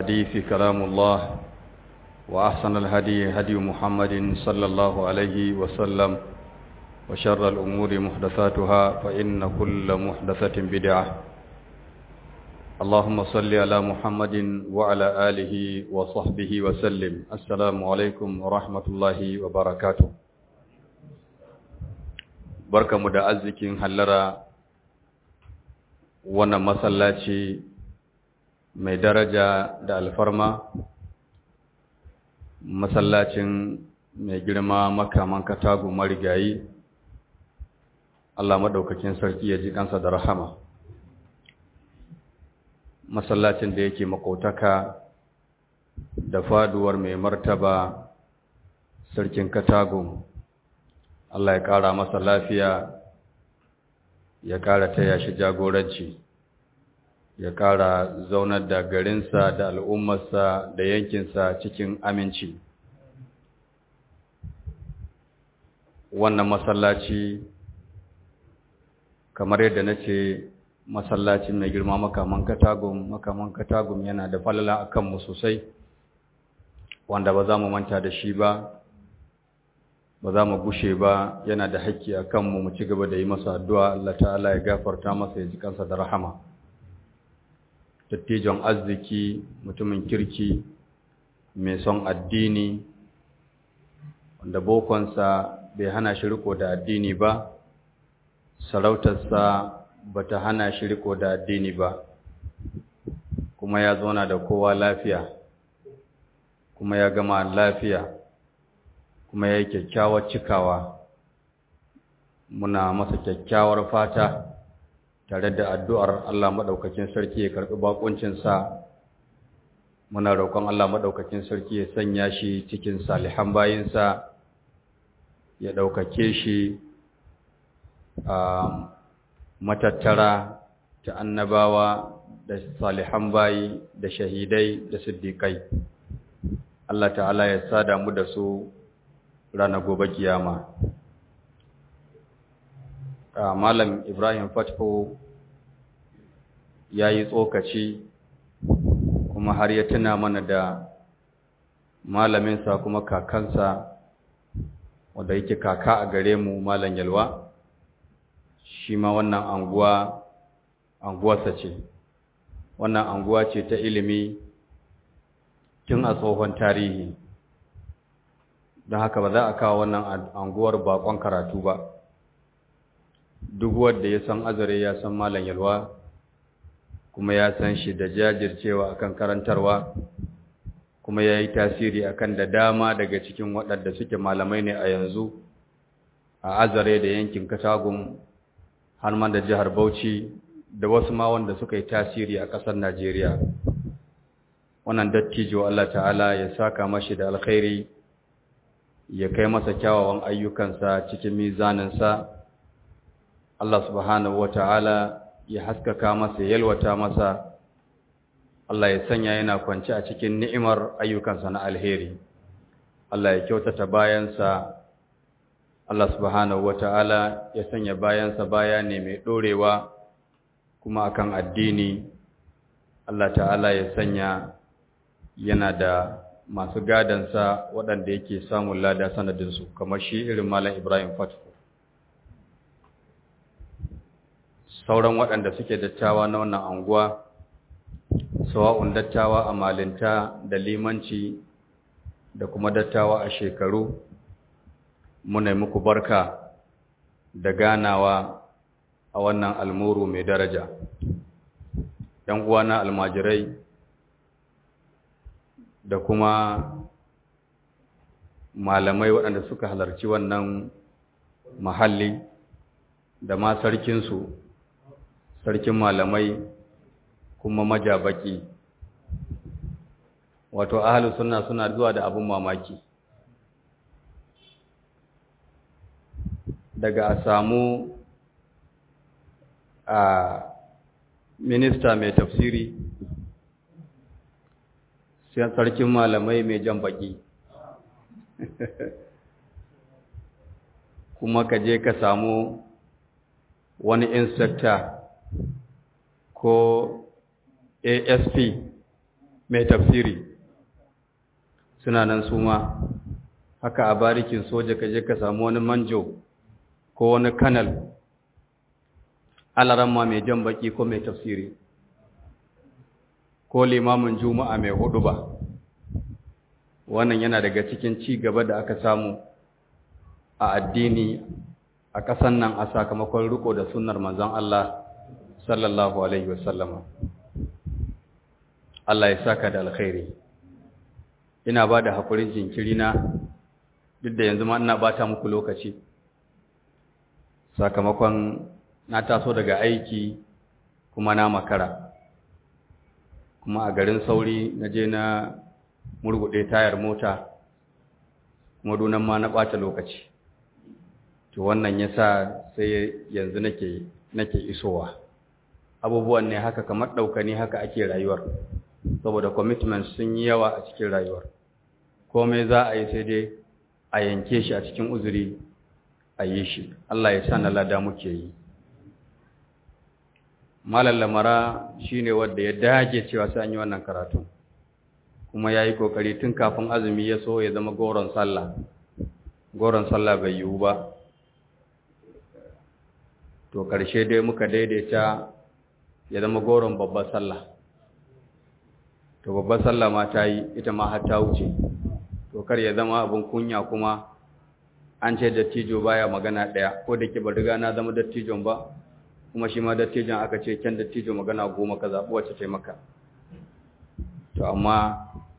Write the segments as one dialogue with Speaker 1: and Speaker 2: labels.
Speaker 1: الحديث كلام الله وأحسن الهدي هدي محمد صلى الله عليه وسلم وشر الأمور محدثاتها فإن كل محدثة بدعة اللهم صل على محمد وعلى آله وصحبه وسلم السلام عليكم ورحمة الله وبركاته بركة مدعزك هلرا wannan masallaci mai daraja da alfarma masallacin mai girma makaman katagu marigayi Allah maɗaukakin sarki ya ji kansa da rahama masallacin da yake makotaka da faduwar mai martaba sarkin katagu Allah ya ƙara masa lafiya ya ƙara taya shi jagoranci ya ƙara zaunar da garinsa da al'ummarsa da yankinsa cikin aminci wannan masallaci kamar yadda na ce masallacin mai girma makaman katagum makaman katagum yana da falala a kanmu sosai wanda ba za mu manta da shi ba ba za mu gushe ba yana da haƙƙi a kanmu mu ci gaba da yi masa addu'a Allah ta'ala ya gafarta masa ya ji kansa da rahama dattijon arziki mutumin kirki mai son addini wanda bokonsa bai hana shi riko da addini ba sarautarsa ba ta hana shi riko da addini ba kuma ya zauna da kowa lafiya kuma ya gama lafiya kuma ya yi kyakkyawar cikawa muna masa kyakkyawar fata tare da addu'ar Allah maɗaukakin sarki ya karɓi baƙuncinsa muna roƙon Allah maɗaukakin sarki ya sanya shi cikin salihan bayinsa ya ɗaukake shi a matattara ta annabawa da salihan bayi da shahidai da siddiƙai Allah ta'ala ya sada mu da su ranar gobe kiyama malam ibrahim fatko ya yi tsokaci kuma har ya tuna mana da malaminsa kuma kakansa wanda yake kaka a gare mu malam yalwa shi ma wannan anguwa anguwarsa ce wannan anguwa ce ta ilimi tun a tsohon tarihi don haka ba za a kawo wannan anguwar bakon karatu ba duk wanda ya san azare ya san malam yalwa kuma ya san shi da jajircewa akan karantarwa kuma ya yi tasiri akan da dama daga cikin waɗanda suke malamai ne a yanzu a azare da yankin katagun har ma da jihar bauchi da wasu ma wanda suka yi tasiri a ƙasar najeriya wannan dattijo allah ta'ala ya saka mashi da alkhairi ya kai masa kyawawan ayyukansa cikin mizaninsa Allah subhanahu ta'ala ya haskaka masa yalwata masa Allah ya sanya yana kwance a cikin ni'imar ayyukansa na alheri Allah ya kyautata bayansa Allah subhanahu ta'ala ya sanya bayansa baya ne mai dorewa kuma akan addini Allah ta'ala ya sanya yana da masu gadansa waɗanda yake samun lada sanadinsu kamar shi irin Malam Ibrahim Fatko sauran waɗanda suke dattawa na wannan anguwa sawa'un dattawa a malinta da limanci da kuma dattawa a shekaru muna muku barka da ganawa a wannan almuru mai daraja ‘yan uwana almajirai da kuma malamai waɗanda suka halarci wannan mahalli da ma sarkinsu sarkin malamai kuma majabaki wato ahalu suna suna zuwa da abin mamaki daga a samu a minista mai tafsiri sai sarkin malamai mai jan baki kuma ka je ka samu wani inspector ko asp mai tafsiri suna nan su ma haka a barikin soja ka je ka samu wani manjo ko wani kanal alaramma mai jan baki ko mai tafsiri ko limamin juma'a mai hudu ba wannan yana daga cikin ci gaba da aka samu a addini a ƙasan nan a sakamakon riko da sunnar manzon Allah sallallahu alaihi wasallama Allah ya saka da alkhairi ina ba da haƙurin jinkiri na duk da yanzu ma ina bata muku lokaci sakamakon na taso daga aiki kuma na makara kuma a garin sauri na je na murguɗe tayar mota kuma dunan ma na ɓata lokaci to wannan ya sa sai yanzu nake nake isowa abubuwan ne haka kamar ɗaukani haka ake rayuwar saboda commitment sun yi yawa a cikin rayuwar komai za a yi sai dai a yanke shi a cikin uzuri a yi shi Allah ya sa na lada muke yi malam lamara shine wanda ya dage cewa sai an yi wannan karatu kuma ya yi kokari tun kafin azumi ya so ya zama goron sallah goron sallah bai yiwu ba to ƙarshe dai muka daidaita ya zama goron babbar sallah to babbar sallah ma ta yi ita ma har ta wuce to kar ya zama abin kunya kuma an ce dattijo baya magana ɗaya ko da ke ba riga na zama dattijon ba kuma shi ma dattijon aka ce kyan dattijo magana goma ka zaɓi wacce ce maka to amma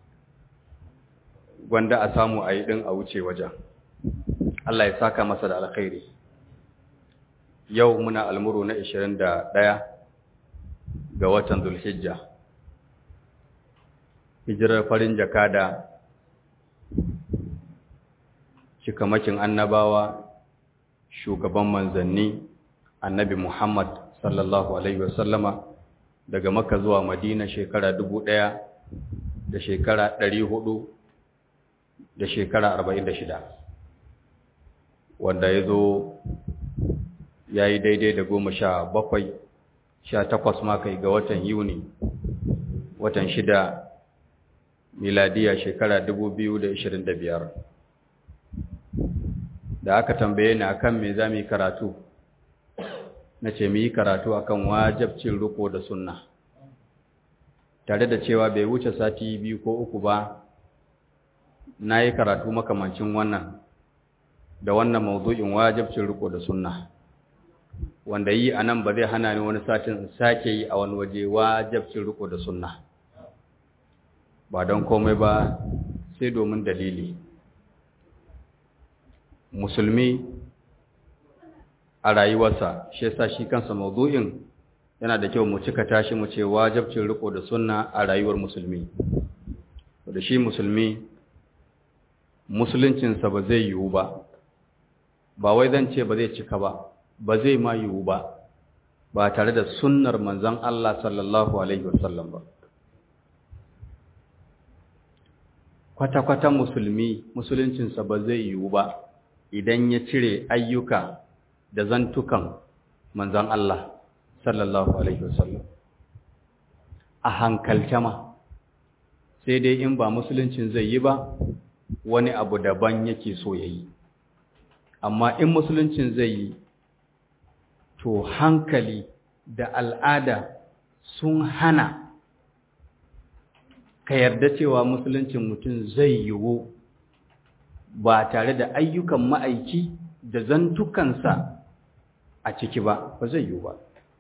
Speaker 1: gwanda a samu a yi ɗin a wuce wajen Allah ya saka masa da alkhairi yau muna almuru na 21 ga watan zulhijja hijirar farin jakada cikamakin annabawa shugaban manzanni annabi Muhammad sallallahu alaihi wasallama daga Makka zuwa Madina shekara dubu ɗaya da shekara ɗari hudu da shekara arba'in da shida wanda ya zo ya yi daidai da goma sha bakwai sha takwas makai ga watan Yuni watan shida miladiya shekara dubu biyu da ishirin da biyar da aka tambaye ni akan me za mu yi karatu na ce mu yi karatu akan wajabcin riko da sunna tare da cewa bai wuce sati biyu ko uku ba na yi karatu makamancin wannan da wannan mawdu'in wajabcin riko da sunna wanda yi a nan ba zai hana ni wani satin sake yi a wani waje wajabcin riko da sunna ba don komai ba sai domin dalili musulmi a rayuwarsa shi yasa shi kansa mawdu'in yana da kyau mu cika tashi mu ce wajibcin riko da sunna a rayuwar musulmi da shi musulmi musuluncinsa ba zai yiwu ba ba wai zan ce ba zai cika ba ba zai ma yiwu ba ba tare da sunnar manzon Allah sallallahu alaihi wasallam ba kwata-kwata musulmi musuluncinsa ba zai yiwu ba idan ya cire ayyuka da zantukan manzan Allah sallallahu alaihi wasallam a hankalce ma sai dai in ba musuluncin zai yi ba wani abu daban yake so ya yi amma in musuluncin zai yi to hankali da al'ada sun hana ka yarda cewa musuluncin mutum zai yiwu ba tare da ayyukan ma'aiki da zantukansa a ciki ba ba zai yiwu ba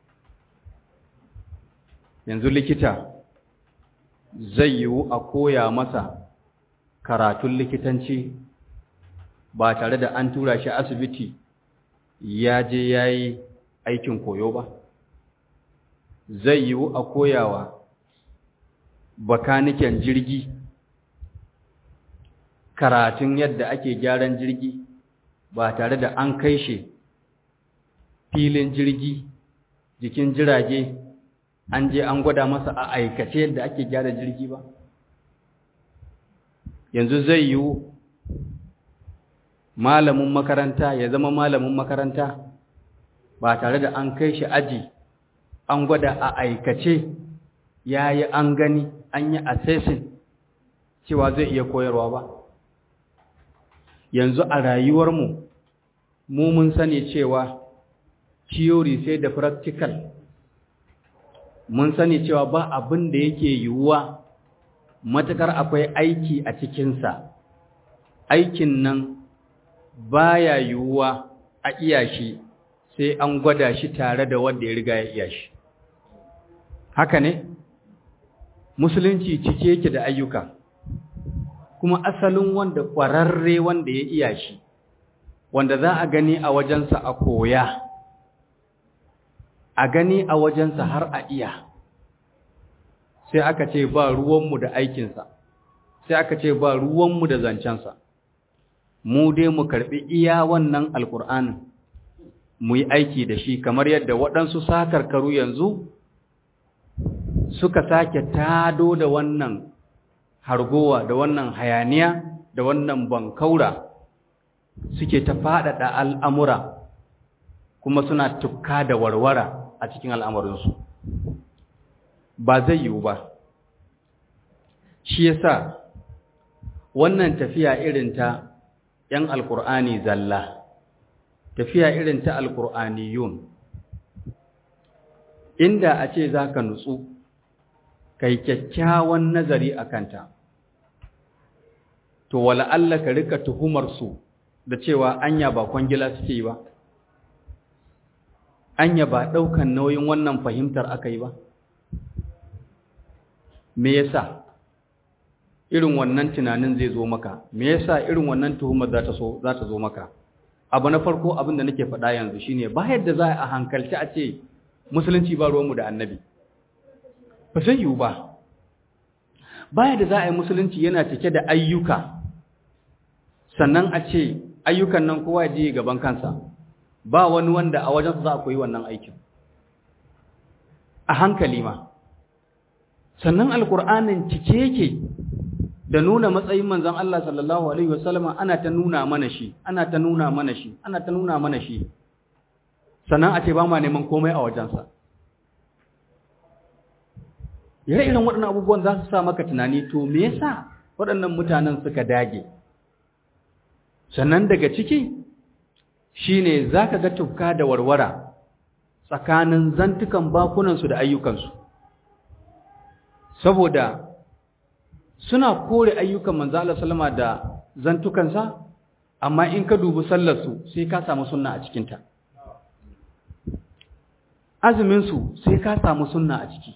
Speaker 1: yanzu likita zai yiwu a koya masa karatun likitanci ba tare da an tura shi asibiti ya je ya yi aikin koyo ba zai yiwu a koyawa bakaniken jirgi karatun yadda ake gyaran jirgi ba tare da an kai shi filin jirgi jikin jirage an je an gwada masa a aikace yadda ake gyara jirgi ba yanzu zai yiwu malamin makaranta ya zama malamin makaranta ba tare da an kai shi aji an gwada a aikace ya yi an gani an yi assessing cewa zai iya koyarwa ba yanzu a rayuwarmu mu mun sani cewa theory sai da practical mun sani cewa ba abin da yake yiwuwa matukar akwai aiki a cikinsa aikin nan baya yiwuwa a iya shi sai an gwada shi tare da wanda ya riga ya iya shi haka ne musulunci cike yake da ayyuka kuma asalin wanda ƙwararre wanda ya iya shi wanda za a gani a wajensa a koya a gani a wajensa har a iya sai aka ce ba ruwanmu da aikinsa sai aka ce ba ruwanmu da zancensa mu dai mu karɓi iya wannan alƙur'anin mu yi aiki da shi kamar yadda waɗansu sakarkaru yanzu suka sake tado da wannan hargowa da wannan hayaniya da wannan bankaura suke ta faɗaɗa al'amura kuma suna tukka da warwara a cikin al'amuransu ba zai yiwu ba shi yasa wannan tafiya irin ta ‘yan alƙur'ani zalla tafiya irin ta alƙur'aniyun inda a ce za ka nutsu kai kyakkyawan nazari a kanta to wala Allah ka rika tuhumarsu da cewa anya ba kwangila suke yi ba anya ba ɗaukan nauyin wannan fahimtar aka yi ba me yasa irin wannan tunanin zai zo maka me yasa irin wannan tuhumar za ta so za ta zo maka abu na farko abin da nake faɗa yanzu shine ba yadda za a hankalci a ce musulunci ba ruwanmu da annabi ba zai yiwu ba ba yadda za a yi musulunci yana cike da ayyuka sannan a ce ayyukan nan kowa ya je gaban kansa ba wani wanda a wajensa za a koyi wannan aikin a hankali ma sannan alkur'anin cike yake da nuna matsayin manzon Allah sallallahu alaihi wasallama ana ta nuna mana shi ana ta nuna mana shi ana ta nuna mana shi sannan a ce ba ma neman komai a wajensa yare irin waɗannan abubuwan za su sa maka tunani to me yasa waɗannan mutanen suka dage sannan daga ciki shine zaka ga tufka da warwara tsakanin zantukan bakunansu da ayyukansu saboda suna kore ayyukan manzo Allah sallama da zantukansa amma in ka dubi sallarsu sai ka samu sunna a cikinta azumin su sai ka samu sunna a ciki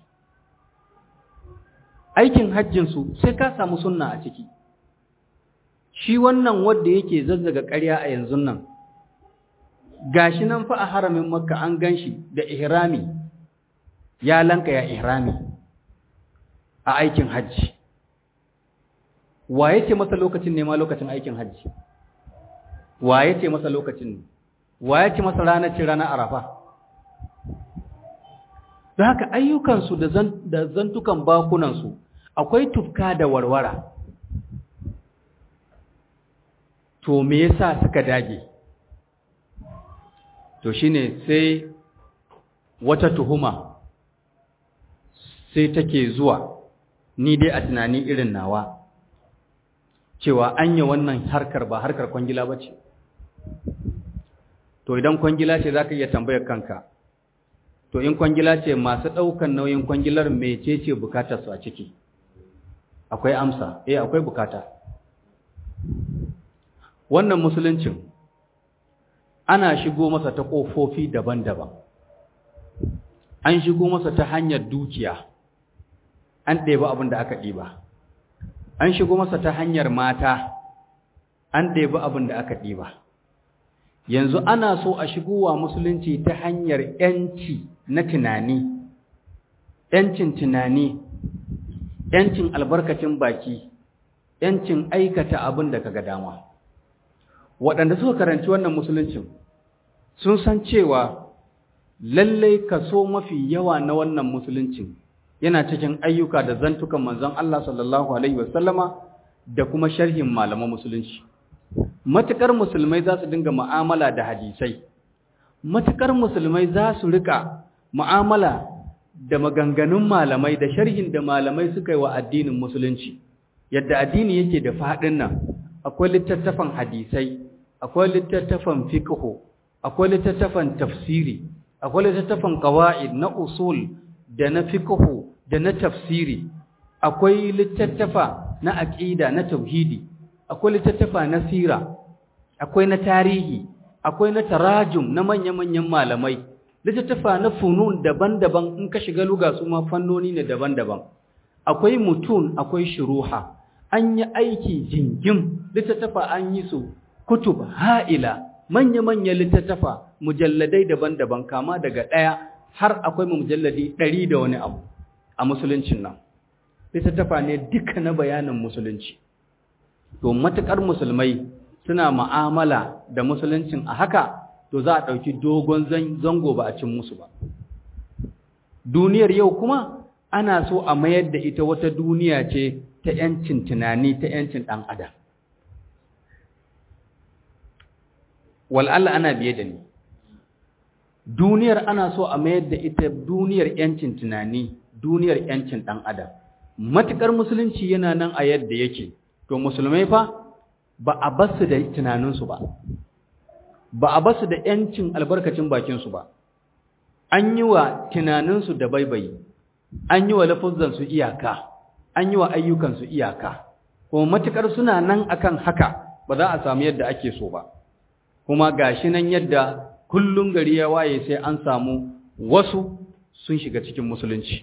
Speaker 1: aikin hajjin su sai ka samu sunna a ciki shi wannan wanda yake zazzaga ƙarya a yanzu nan gashi nan fa a haramin makka an ganshi da ihrami ya lanka ya ihrami a aikin hajji wa yake masa lokacin ne ma lokacin aikin hajji wa yake masa lokacin ne wa yake masa ranar ce ranar arafa da haka ayyukansu da zantukan bakunansu akwai tufka da warwara to me yasa suka dage to shine sai wata tuhuma sai take zuwa ni dai a tunani irin nawa cewa anya wannan harkar ba harkar kwangila ba ce to idan kwangila ce za ka iya tambayar kanka to in kwangila ce masu ɗaukan nauyin kwangilar mecece bukatarsu a ciki akwai amsa eh akwai bukata wannan musuluncin ana shigo masa ta ƙofofi daban-daban an shigo masa ta hanyar dukiya an ɗeba abin da aka ɗiba an shigo masa ta hanyar mata an ɗeba abin da aka ɗiba yanzu ana so a shigowa musulunci ta hanyar ‘yanci na tunani ‘yancin tunani ‘yancin albarkacin baki ‘yancin aikata abin da kaga dama waɗanda suka karanci wannan musuluncin sun san cewa lallai kaso mafi yawa na wannan musuluncin yana cikin ayyuka da zantukan manzon Allah sallallahu alaihi wasallama da kuma sharhin malaman musulunci matukar musulmai za su dinga mu'amala da hadisai matukar musulmai za su rika mu'amala da maganganun malamai da sharhin da malamai suka yi wa addinin musulunci yadda addini yake da faɗin nan akwai littattafan hadisai akwai littattafan fiqhu akwai littattafan tafsiri akwai littattafan qawaid na usul da na fiqhu da na tafsiri akwai littattafa na aqida na tauhidi akwai littattafa na sira akwai na tarihi akwai na tarajum na manya-manyan malamai littattafa na funun daban-daban in ka shiga luga su ma fannoni ne daban-daban akwai mutun akwai shuruha an yi aiki jingim littattafa an yi su kutub ha'ila manya-manyan littattafa mujalladai daban-daban kama daga ɗaya har akwai mujalladi ɗari da wani abu a musuluncin nan littattafa ne duka na bayanin musulunci to matuƙar musulmai suna ma'amala da musuluncin a haka to za a ɗauki dogon zango ba a cin musu ba duniyar yau kuma ana so a mayar da ita wata duniya ce ta ‘yancin tunani ta ‘yancin ɗan adam wal'alla ana biye da ni duniyar ana so a mayar da ita duniyar ‘yancin tunani duniyar ‘yancin ɗan adam matuƙar musulunci yana nan a yadda yake to musulmai fa ba a basu da tunaninsu ba ba a basu da ‘yancin albarkacin bakinsu ba an yi wa tunaninsu da baibayi an yi wa lafuzansu iyaka an yi wa ayyukansu iyaka kuma matuƙar suna nan akan haka ba za a samu yadda ake so ba kuma gashi nan yadda kullum gari ya waye sai an samu wasu sun shiga cikin musulunci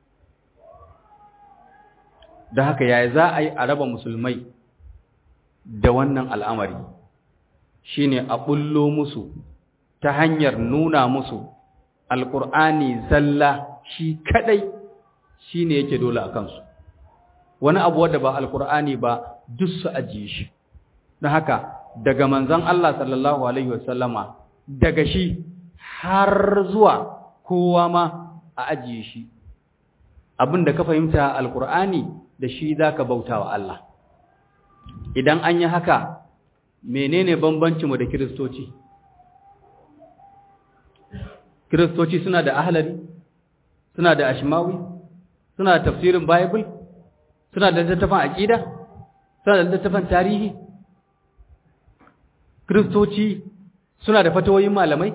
Speaker 1: da haka yaya za a yi a raba musulmai da wannan al'amari shine a bullo musu ta hanyar nuna musu alƙur'ani zalla shi kadai shine yake dole a kansu wani abu wadda ba alƙur'ani ba duk su ajiye shi don haka daga manzon Allah sallallahu alaihi wasallama daga shi har zuwa kowa ma a ajiye shi abin da ka fahimta alƙur'ani da shi za ka bauta wa Allah idan an yi haka menene bambancinmu da kiristoci kiristoci suna da ahlari suna da ashmawi suna da tafsirin bible suna da littattafan aqida suna da littattafan tarihi kiristoci suna da fatawoyin malamai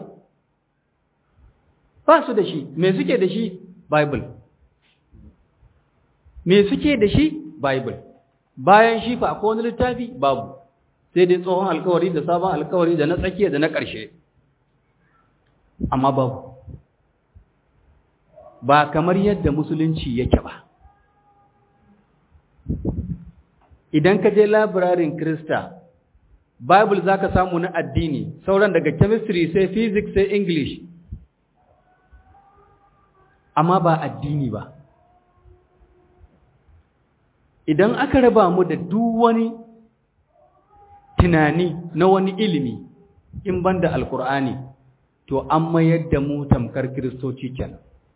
Speaker 1: ba su da shi me suke da shi bible me suke da shi bible bayan shi fa akwai wani littafi babu sai dai tsohon alkawari da sabon alkawari da na tsakiya da na ƙarshe amma babu ba kamar yadda musulunci yake ba idan ka je labirarin krista bible za ka samu na addini sauran daga chemistry sai physics sai english amma ba addini ba idan aka raba mu da duk wani tunani na wani ilimi in banda alkur'ani to an mayar da mu tamkar kiristoci kenan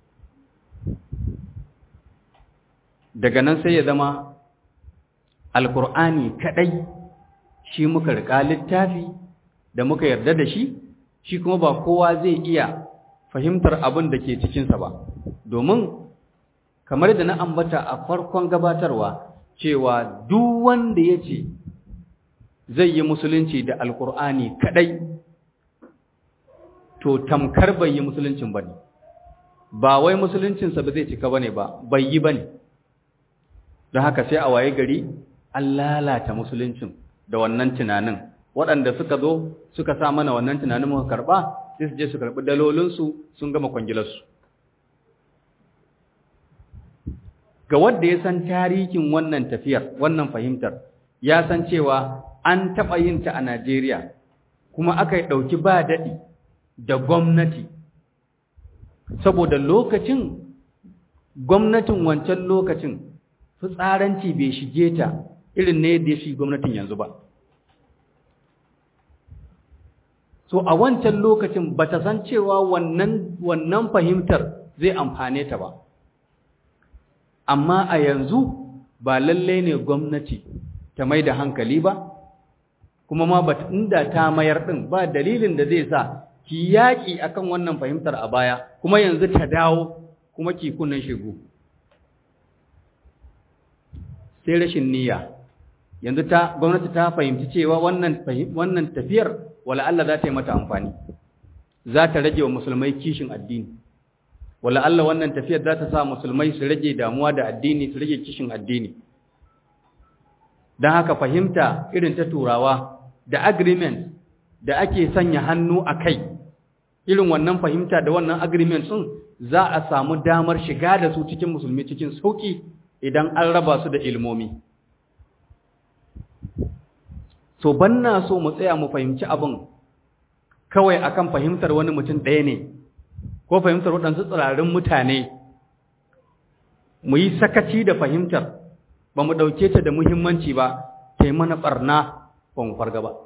Speaker 1: daga nan sai ya zama alkur'ani kadai shi muka rika littafi da muka yarda da shi shi kuma ba kowa zai iya fahimtar abin da ke cikinsa ba domin kamar da na ambata a farkon gabatarwa cewa duk wanda ya ce zai yi musulunci da alkur'ani kadai to tamkar bai yi musuluncin ba ne ba wai musuluncinsa ba zai cika ba ne ba bai yi ba ne don haka sai a waye gari an lalata musuluncin da wannan tunanin waɗanda suka zo suka sa mana wannan tunanin muka karɓa sai su je su karɓi dalolinsu sun gama kwangilarsu ga wanda ya san tarihin wannan tafiyar wannan fahimtar ya san cewa an taɓa yin ta a Najeriya kuma aka yi ɗauki ba daɗi da gwamnati saboda lokacin gwamnatin wancan lokacin fitsaranci bai shige ta irin ne da ya shi gwamnatin yanzu ba so a wancan lokacin ba ta san cewa wannan wannan fahimtar zai amfane ta ba amma a yanzu ba lalle ne gwamnati ta mai da hankali ba kuma ma ba inda ta mayar din ba dalilin da zai sa ki yaki akan wannan fahimtar a baya kuma yanzu ta dawo kuma ki kunnan shegu sai rashin niyya yanzu ta gwamnati ta fahimci cewa wannan wannan tafiyar wala Allah za ta yi mata amfani za ta rage wa musulmai kishin addini wala Allah wannan tafiyar za ta sa musulmai su rage damuwa da addini su rage kishin addini don haka fahimta irin ta turawa da agreement da ake sanya hannu a kai irin wannan fahimta da wannan agreement sun za a samu damar shiga da su cikin musulmi cikin sauki idan an raba su da ilmomi so banna so mu tsaya mu fahimci abin kawai akan fahimtar wani mutum ɗaya ne ko fahimtar waɗansu tsirarin mutane mu yi sakaci da fahimtar ba mu ɗauke ta da muhimmanci ba ta yi mana ɓarna ba mu farga ba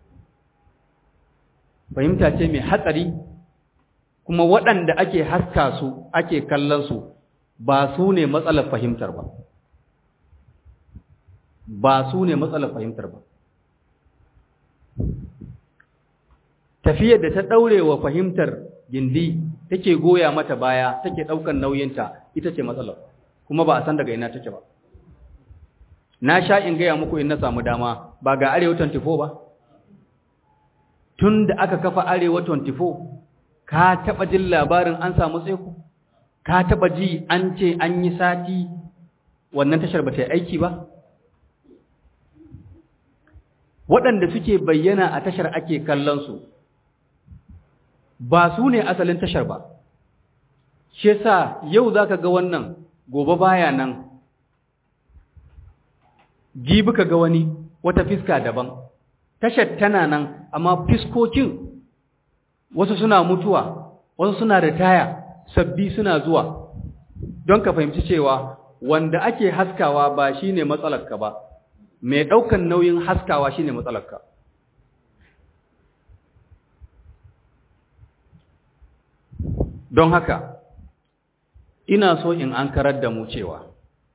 Speaker 1: fahimta ce mai hatsari kuma waɗanda ake haska su ake kallon su ba su ne matsalar fahimtar ba ba su ne matsalar fahimtar ba tafiyar da ta ɗaure wa fahimtar gindi take goya mata baya take ɗaukan nauyinta ita ce matsalar kuma ba a san daga ina take ba na sha in gaya muku in na samu dama ba ga arewa 24 ba tun da aka kafa arewa 24 ka taɓa jin labarin an samu tsaiko ka taɓa ji an ce an yi sati wannan tashar ba ta yi aiki ba waɗanda suke bayyana a tashar ake kallon su ba su ne asalin tashar ba shi yasa yau zaka ga wannan gobe baya nan jibi ka ga wani wata fiska daban tashar tana nan amma fiskokin wasu suna mutuwa wasu suna ritaya sabbi suna zuwa don ka fahimci cewa wanda ake haskawa ba shine matsalarka ba mai ɗaukan nauyin haskawa shine matsalarka don haka ina so in an karar da mu cewa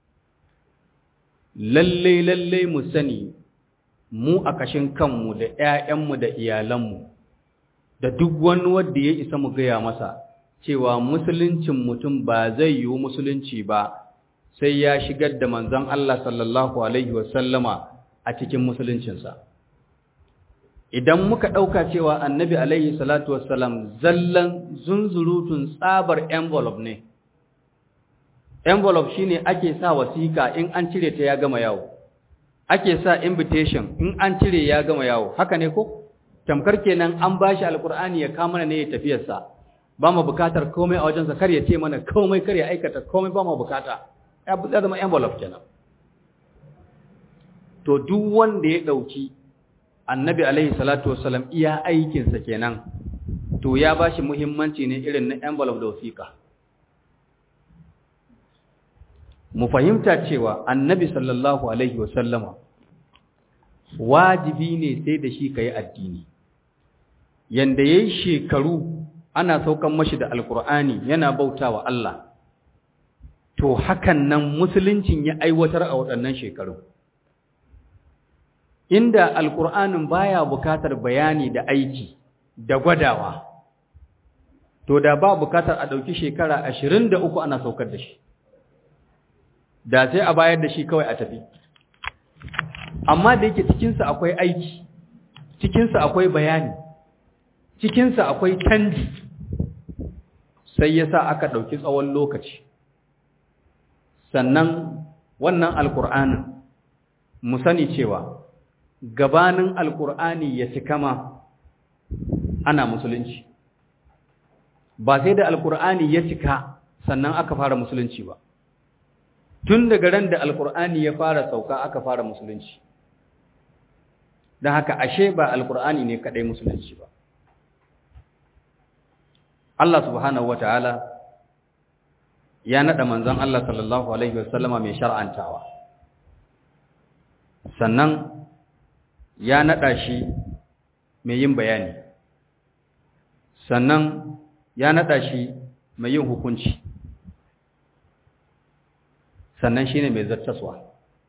Speaker 1: lalle lalle mu sani mu a kashin kanmu da ƴaƴanmu da iyalanmu da duk wani wanda ya isa mu gaya masa cewa musuluncin mutum ba zai yiwu musulunci ba sai ya shigar da manzon Allah sallallahu alaihi wasallama a cikin musuluncinsa idan muka ɗauka cewa annabi alaihi salatu wassalam zallan zunzurutun tsabar envelope ne envelope shine ake sa wasiƙa in an cire ta ya gama yawo ake sa invitation in an cire ya gama yawo haka ne ko tamkar kenan an bashi alkur'ani ya kama ne ya tafiyarsa ba mu bukatar komai a wajensa kar ya ce mana komai kar ya aikata komai ba mu bukata ya zama envelope kenan to duk wanda ya ɗauki annabi alaihi salatu wasalam iya aikinsa kenan to ya ba shi muhimmanci ne irin na envelope da wasiƙa mu fahimta cewa annabi sallallahu alaihi wasallama wajibi ne sai da shi ka yi addini yanda ya yi shekaru ana saukan mashi da alkur'ani yana bauta wa Allah to hakan nan musuluncin ya aiwatar a waɗannan shekaru inda alkur'anin baya bukatar bayani da aiki da gwadawa to da ba bukatar a ɗauki shekara ashirin da uku ana saukar da shi da sai a bayar da shi kawai a tafi amma da yake cikinsa akwai aiki cikinsa akwai bayani cikinsa akwai canji sai ya sa aka ɗauki tsawon lokaci sannan wannan alkur'anin mu sani cewa gabanin alkur'ani ya cika ma ana musulunci ba sai da alkur'ani ya cika sannan aka fara musulunci ba tun daga ran da alkur'ani ya fara sauka aka fara musulunci don haka ashe ba alkur'ani ne kadai musulunci ba Allah subhanahu wataala ya nada manzon Allah sallallahu alaihi wasallama mai shar'antawa sannan ya naɗa shi mai yin bayani sannan ya naɗa shi mai yin hukunci sannan shi ne mai zartaswa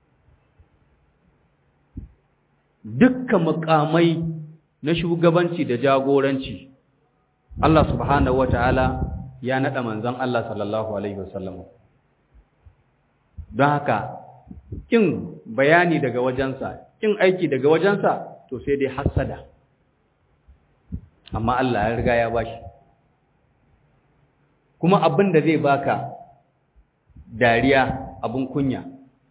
Speaker 1: dukkan mukamai na shugabanci da jagoranci Allah subhanahu wata'ala ya naɗa manzon Allah sallallahu alaihi wasallam don haka kin bayani daga wajensa kin aiki daga wajensa to sai dai hassada amma Allah ya riga ya bashi kuma abin da zai baka dariya abin kunya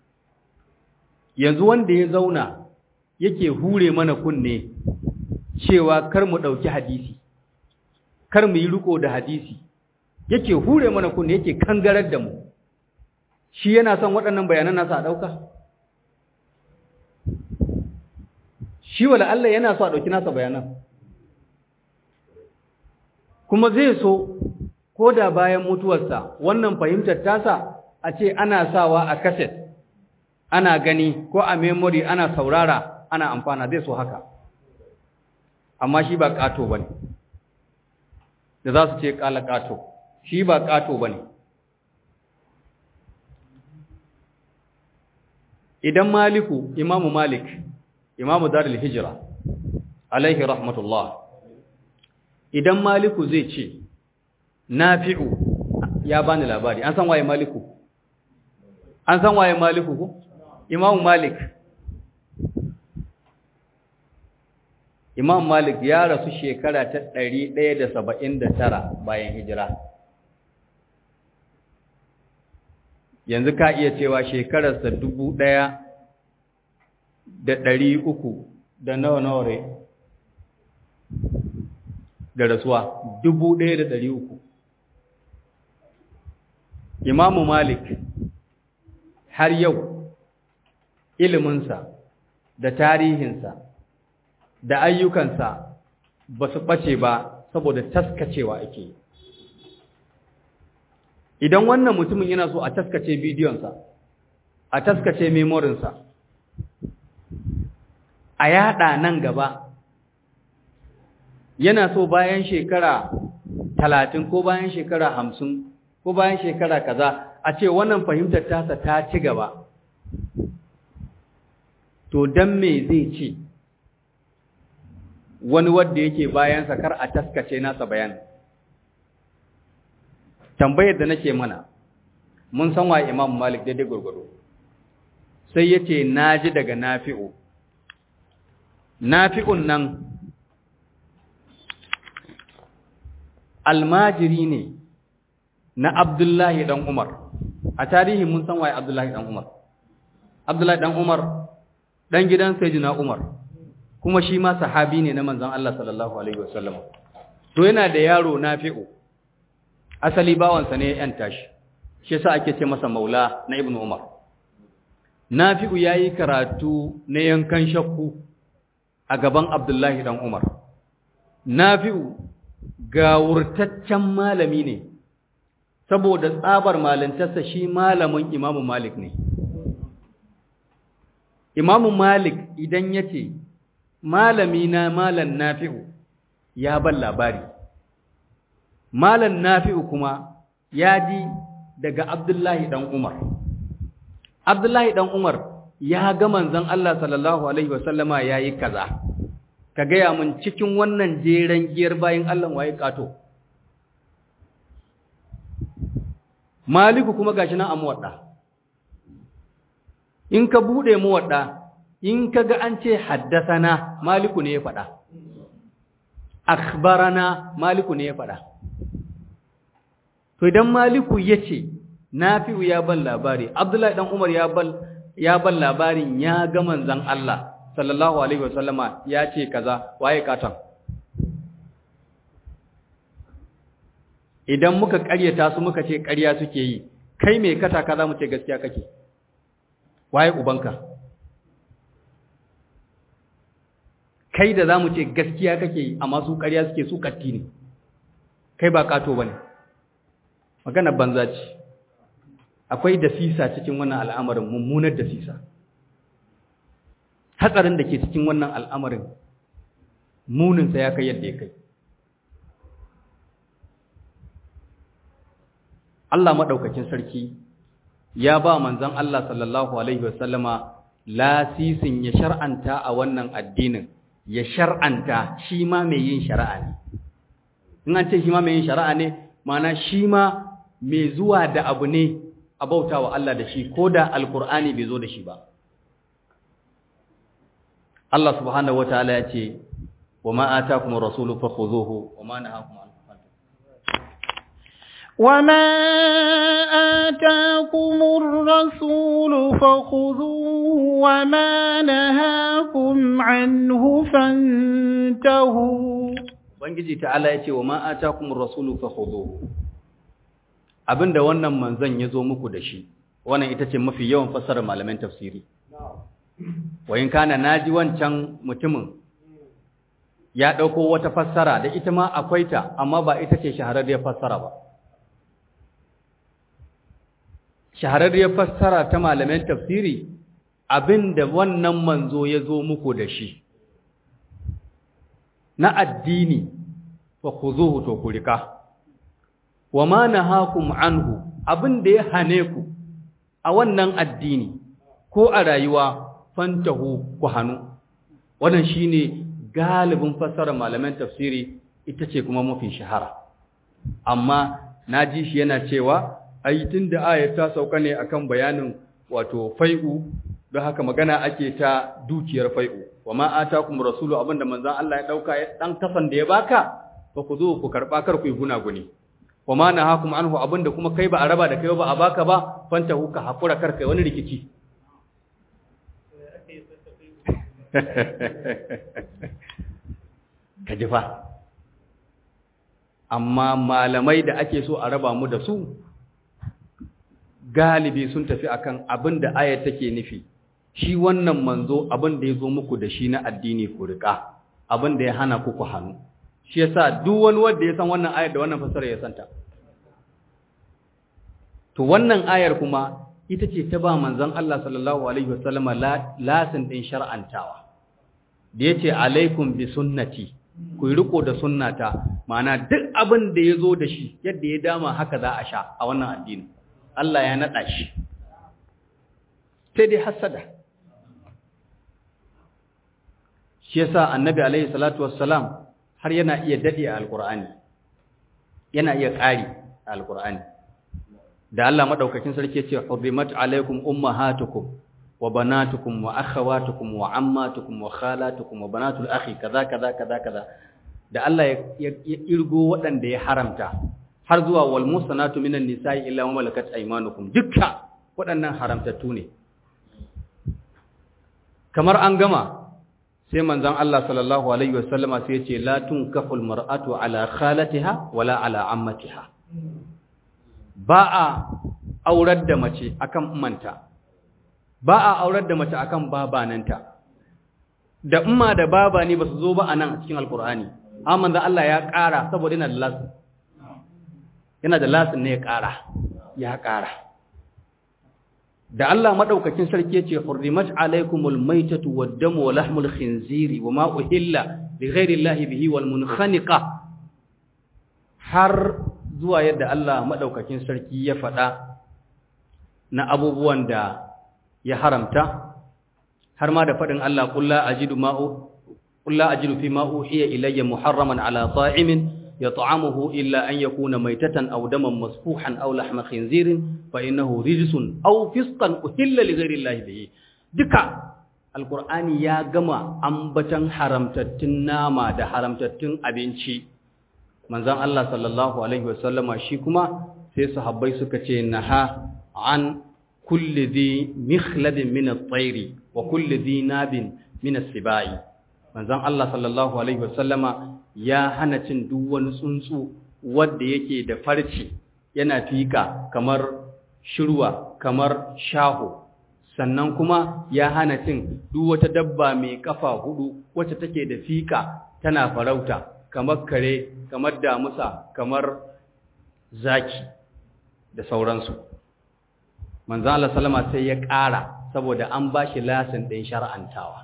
Speaker 1: yanzu wanda ya zauna yake hure mana kunne cewa kar mu ɗauki hadisi kar mu yi riko da hadisi yake hure mana kunne yake kangarar da mu shi yana son waɗannan bayanan nasa a ɗauka shi wala Allah yana so a ɗauki nasa bayanan kuma zai so ko da bayan mutuwarsa wannan fahimtar tasa a ce ana sawa a kaset ana gani ko a memory ana saurara ana amfana zai so haka amma shi ba ƙato ba ne da za su ce ƙala ƙato shi ba ƙato ba ne idan maliku imamu malik imamu darul hijira alaihi rahmatullah idan maliku zai ce nafi'u ya bani labari an san waye maliku an san waye maliku ko imamu malik imam malik ya rasu shekara ta 179 bayan hijira yanzu ka iya cewa shekararsa dubu ɗaya da ɗari uku da nawa nawa rai da rasuwa dubu ɗaya da ɗari uku imamu malik har yau iliminsa da tarihinsa da ayyukansa ba su ɓace ba saboda taskacewa ake yi idan wannan mutumin yana so a taskace bidiyonsa a taskace memorinsa a yada nan gaba yana so bayan shekara talatin ko bayan shekara hamsin ko bayan shekara kaza a ce wannan fahimtar tasa ta ci gaba to don me zai ce wani wadda yake bayansa kar a taskace nasa bayanin tambayar da nake mana mun san wa Imam Malik daidai gurgudu sai yace naji daga Nafi'u Nafi'un nan almajiri ne na Abdullahi dan Umar a tarihi mun san wa Abdullahi dan Umar Abdullahi dan Umar dan gidan Sayyidina Umar kuma shi ma sahabi ne na manzon Allah sallallahu alaihi wasallam to yana da yaro Nafi'u asali bawansa ne yan tashi shi yasa ake ce masa maula na ibnu umar nafi'u yayi karatu na yankan shakku a gaban abdullahi dan umar nafi'u gawurtaccen malami ne saboda tsabar malintarsa shi malamin imamu malik ne imamu malik idan yace malami na malan nafi'u ya ban labari Malam Nafi'u kuma ya ji daga Abdullahi dan Umar. Abdullahi dan Umar ya ga manzon Allah sallallahu alaihi wasallama yayi kaza. Ka gaya mun cikin wannan jeren giyar bayin Allah waye kato. Maliku kuma gashi nan a muwadda. In ka bude muwadda, in ka ga an ce haddasana Maliku ne ya faɗa. Akhbarana Maliku ne ya faɗa. To idan Maliku ya ce, Nafi'u ya ban labari, Abdullahi ɗan Umar ya ban ya ban labarin ya ga manzon Allah sallallahu alaihi wasallama ya ce kaza waye katon. Idan muka ƙaryata su muka ce ƙarya suke yi, kai me kata ka za mu ce gaskiya kake. Waye ubanka? Kai da za mu ce gaskiya kake yi, amma su ƙarya suke su katti ne. Kai ba kato ba ne. magana banza ce akwai dasisa cikin wannan al'amarin mummunar dasisa hatsarin da ke cikin wannan al'amarin muninsa ya kai yadda ya kai Allah maɗaukakin sarki ya ba manzon Allah sallallahu alaihi wasallama lasisin ya shar'anta a wannan addinin ya shar'anta shi ma mai yin shari'a ne in an ce shi ma mai yin shari'a ne mana shi ma mai zuwa da abu ne a bauta wa Allah da shi ko da alkur'ani bai zo da shi ba Allah subhanahu wataala ya ce wa ma atakum rasulu fakhuzuhu wa ma nahakum anhu
Speaker 2: وما آتاكم الرسول فخذوه وما نهاكم عنه فانتهوا
Speaker 1: Ubangiji ta'ala ya ce wa ma atakum rasulu fakhuzuhu abinda wannan manzon ya zo muku da shi wannan ita ce mafi yawan fassarar malaman tafsiri wayin kana naji wancan mutumin ya dauko wata fassara da ita ma akwai ta amma ba ita ce shahararriyar fassara ba shahararriyar fassara ta malaman tafsiri abinda wannan manzo ya zo muku da shi na addini fa khuzuhu to ku rika wa ma nahakum anhu abinda ya hane ku a wannan addini ko a rayuwa fantahu ku hanu wannan shine galibin fassarar malaman tafsiri ita ce kuma mafi shahara amma naji shi yana cewa ai tunda ayat ta sauka ne akan bayanin wato fai'u don haka magana ake ta dukiyar fai'u wa ma atakum rasulu abinda manzon Allah ya dauka dan kafan da ya baka fa ku zo ku karba kar ku yi gunaguni wa ma nahakum anhu abinda kuma kai ba a raba da kai ba a baka ba fanta huka hakura kar kai wani rikici ka ji fa amma malamai da ake so a raba mu da su galibi sun tafi akan abin da ayat take nufi shi wannan manzo abin da ya zo muku da shi na addini ku riƙa abin da ya hana ku ku hannu shi yasa duk wani wanda ya san wannan ayar da wannan fasara ya santa to wannan ayar kuma ita ce ta ba manzon Allah sallallahu alaihi wasallama lasin din shar'antawa da yace alaikum bi sunnati ku riko da sunnata ma'ana duk abin da ya zo da shi yadda ya dama haka za a sha a wannan addini Allah ya naɗa shi sai dai hasada shi yasa annabi alaihi salatu wassalam har yana iya dade a alqur'ani yana iya ƙari a alqur'ani da Allah madaukakin sarki yace hurrimat alaikum ummahatukum wa banatukum wa akhawatukum wa ammatukum wa khalatukum wa banatul akhi kaza kaza kaza kaza da Allah ya irgo waɗanda ya haramta har zuwa wal musanatu minan nisa'i illa ma malakat aymanukum dukka waɗannan haramtattu ne kamar an gama sai manzon Allah sallallahu alaihi wasallama sai ya ce la tunkaful mar'atu ala khalatiha wala ala ammatiha ba a aurar da mace akan umanta ba a aurar da mace akan babananta da umma da baba ne ba su zo ba anan a cikin alkur'ani amma manzon Allah ya ƙara saboda yana da lasin yana da lasin ne ya ƙara ya ƙara da Allah madaukakin sarki yace hurrimat alaykumul maytatu wad-damu wa lahmul khinziri wama uhilla li ghayri llahi bihi wal munkhaniqa har zuwa yadda Allah madaukakin sarki ya faɗa na abubuwan da ya haramta har ma da faɗin Allah qul la ajidu ma'u qul la ajidu fi ma uhiya ilayya muharraman ala ta'imin يطعمه إلا أن يكون ميتة أو دما مسفوحا أو لحم خنزير فإنه رجس أو فسقا أهل لغير الله به دكا القرآن يا جماعة أنبتن حرمتتن ناما ده حرمتتن أبنشي من زان الله صلى الله عليه وسلم شيكما في صحابي سكتي نها عن كل ذي مخلب من الطير وكل ذي ناب من السباع من زان الله صلى الله عليه وسلم ya hana cin duk wani tsuntsu wanda yake da farci yana fika kamar shirwa kamar shaho sannan kuma ya hana cin duk wata dabba mai kafa hudu wacce take da fika tana farauta kamar kare kamar damusa kamar zaki da sauransu manzo Allah sallama sai ya ƙara saboda an bashi lasin ɗin shar'antawa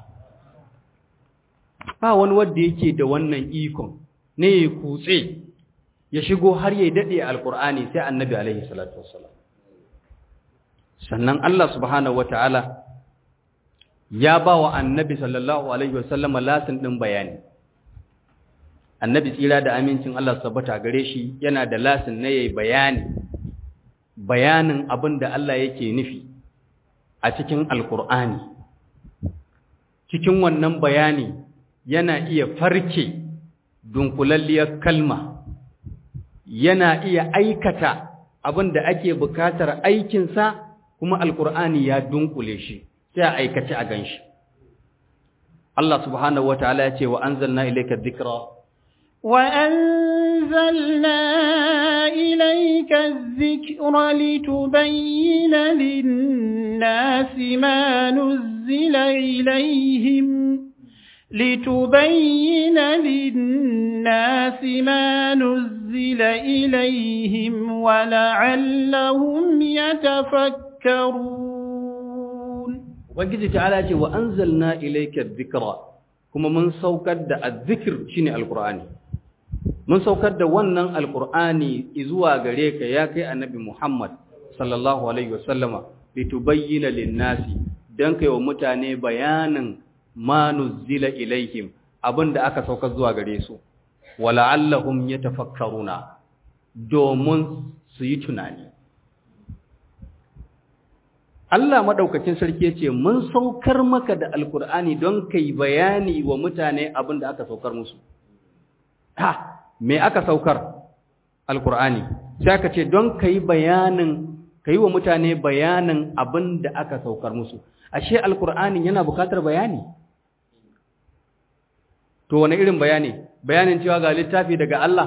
Speaker 1: ba wani wanda yake da wannan ikon ne ya kutse ya shigo har ya dade alkur'ani sai annabi alaihi salatu wassalam sannan Allah subhanahu wataala ya ba wa annabi sallallahu alaihi wasallama lasin din bayani annabi tsira da amincin Allah sabbata gare shi yana da lasin na yayi bayani bayanin abin da Allah yake nufi a cikin alkur'ani cikin wannan bayani yana iya farke dunkulalliyar kalma yana iya aikata abin da ake bukatar aikinsa kuma alkur'ani ya dunkule shi sai a aikace a ganshi Allah subhanahu wataala ya ce wa anzalna ilayka dhikra
Speaker 2: وأنزلنا إليك الذكر لتبين للناس ما نزل إليهم لتبين للناس ما نزل إليهم ولعلهم يتفكرون
Speaker 1: وجد تعالى وأنزلنا إليك الذكر كما من سوكد الذكر شيني القرآن mun saukar da wannan alkur'ani zuwa gare ka ya kai annabi Muhammad sallallahu alaihi wasallama litubayyana lin-nasi dan kai wa mutane bayanin ma nuzila ilaihim abinda aka saukar zuwa gare su wala'allahum yatafakkaruna domin su yi tunani Allah madaukakin sarki yace mun saukar maka da alkur'ani don kai bayani wa mutane abinda aka saukar musu ha me aka saukar alkur'ani sai aka ce don kai bayanin kai wa mutane bayanin abin da aka saukar musu ashe alkur'ani yana bukatar bayani to wani irin bayani bayanin cewa ga littafi daga Allah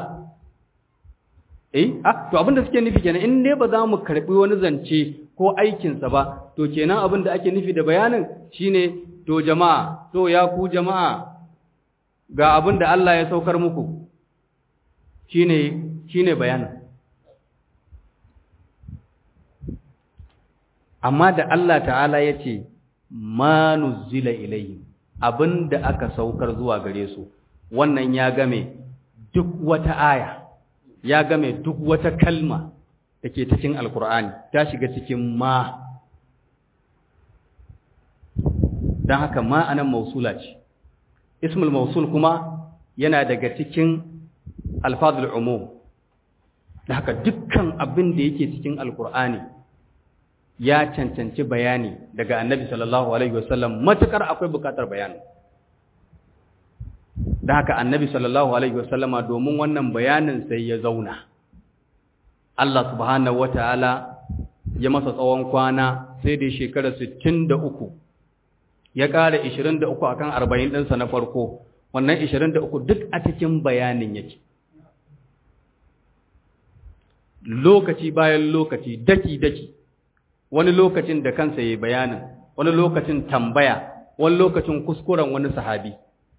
Speaker 1: eh ah to abin da suke nufi kenan in dai ba za mu karbi wani zance ko aikin sa ba to kenan abin da ake nufi da bayanin shine to jama'a to ya ku jama'a ga abin da Allah ya saukar muku shine shine bayanin amma da Allah ta'ala yace ma nuzila ilayhim abinda aka saukar zuwa gare su wannan ya game duk wata aya ya game duk wata kalma dake cikin alkur'ani ta shiga cikin ma dan haka ma anan mausula ce ismul mausul kuma yana daga cikin alfazul umum da haka dukkan abin da yake cikin alkur'ani ya cancanci bayani daga annabi sallallahu alaihi wasallam matukar akwai bukatar bayani da haka annabi sallallahu alaihi wasallama domin wannan bayanin sai ya zauna Allah subhanahu wataala ya masa tsawon kwana sai da shekara 63 ya ƙara 23 akan 40 ɗinsa na farko wannan 23 duk a cikin bayanin yake lokaci bayan lokaci daki-daki wani lokacin da kansa ya bayanin wani lokacin tambaya wani lokacin kuskuren wani sahabi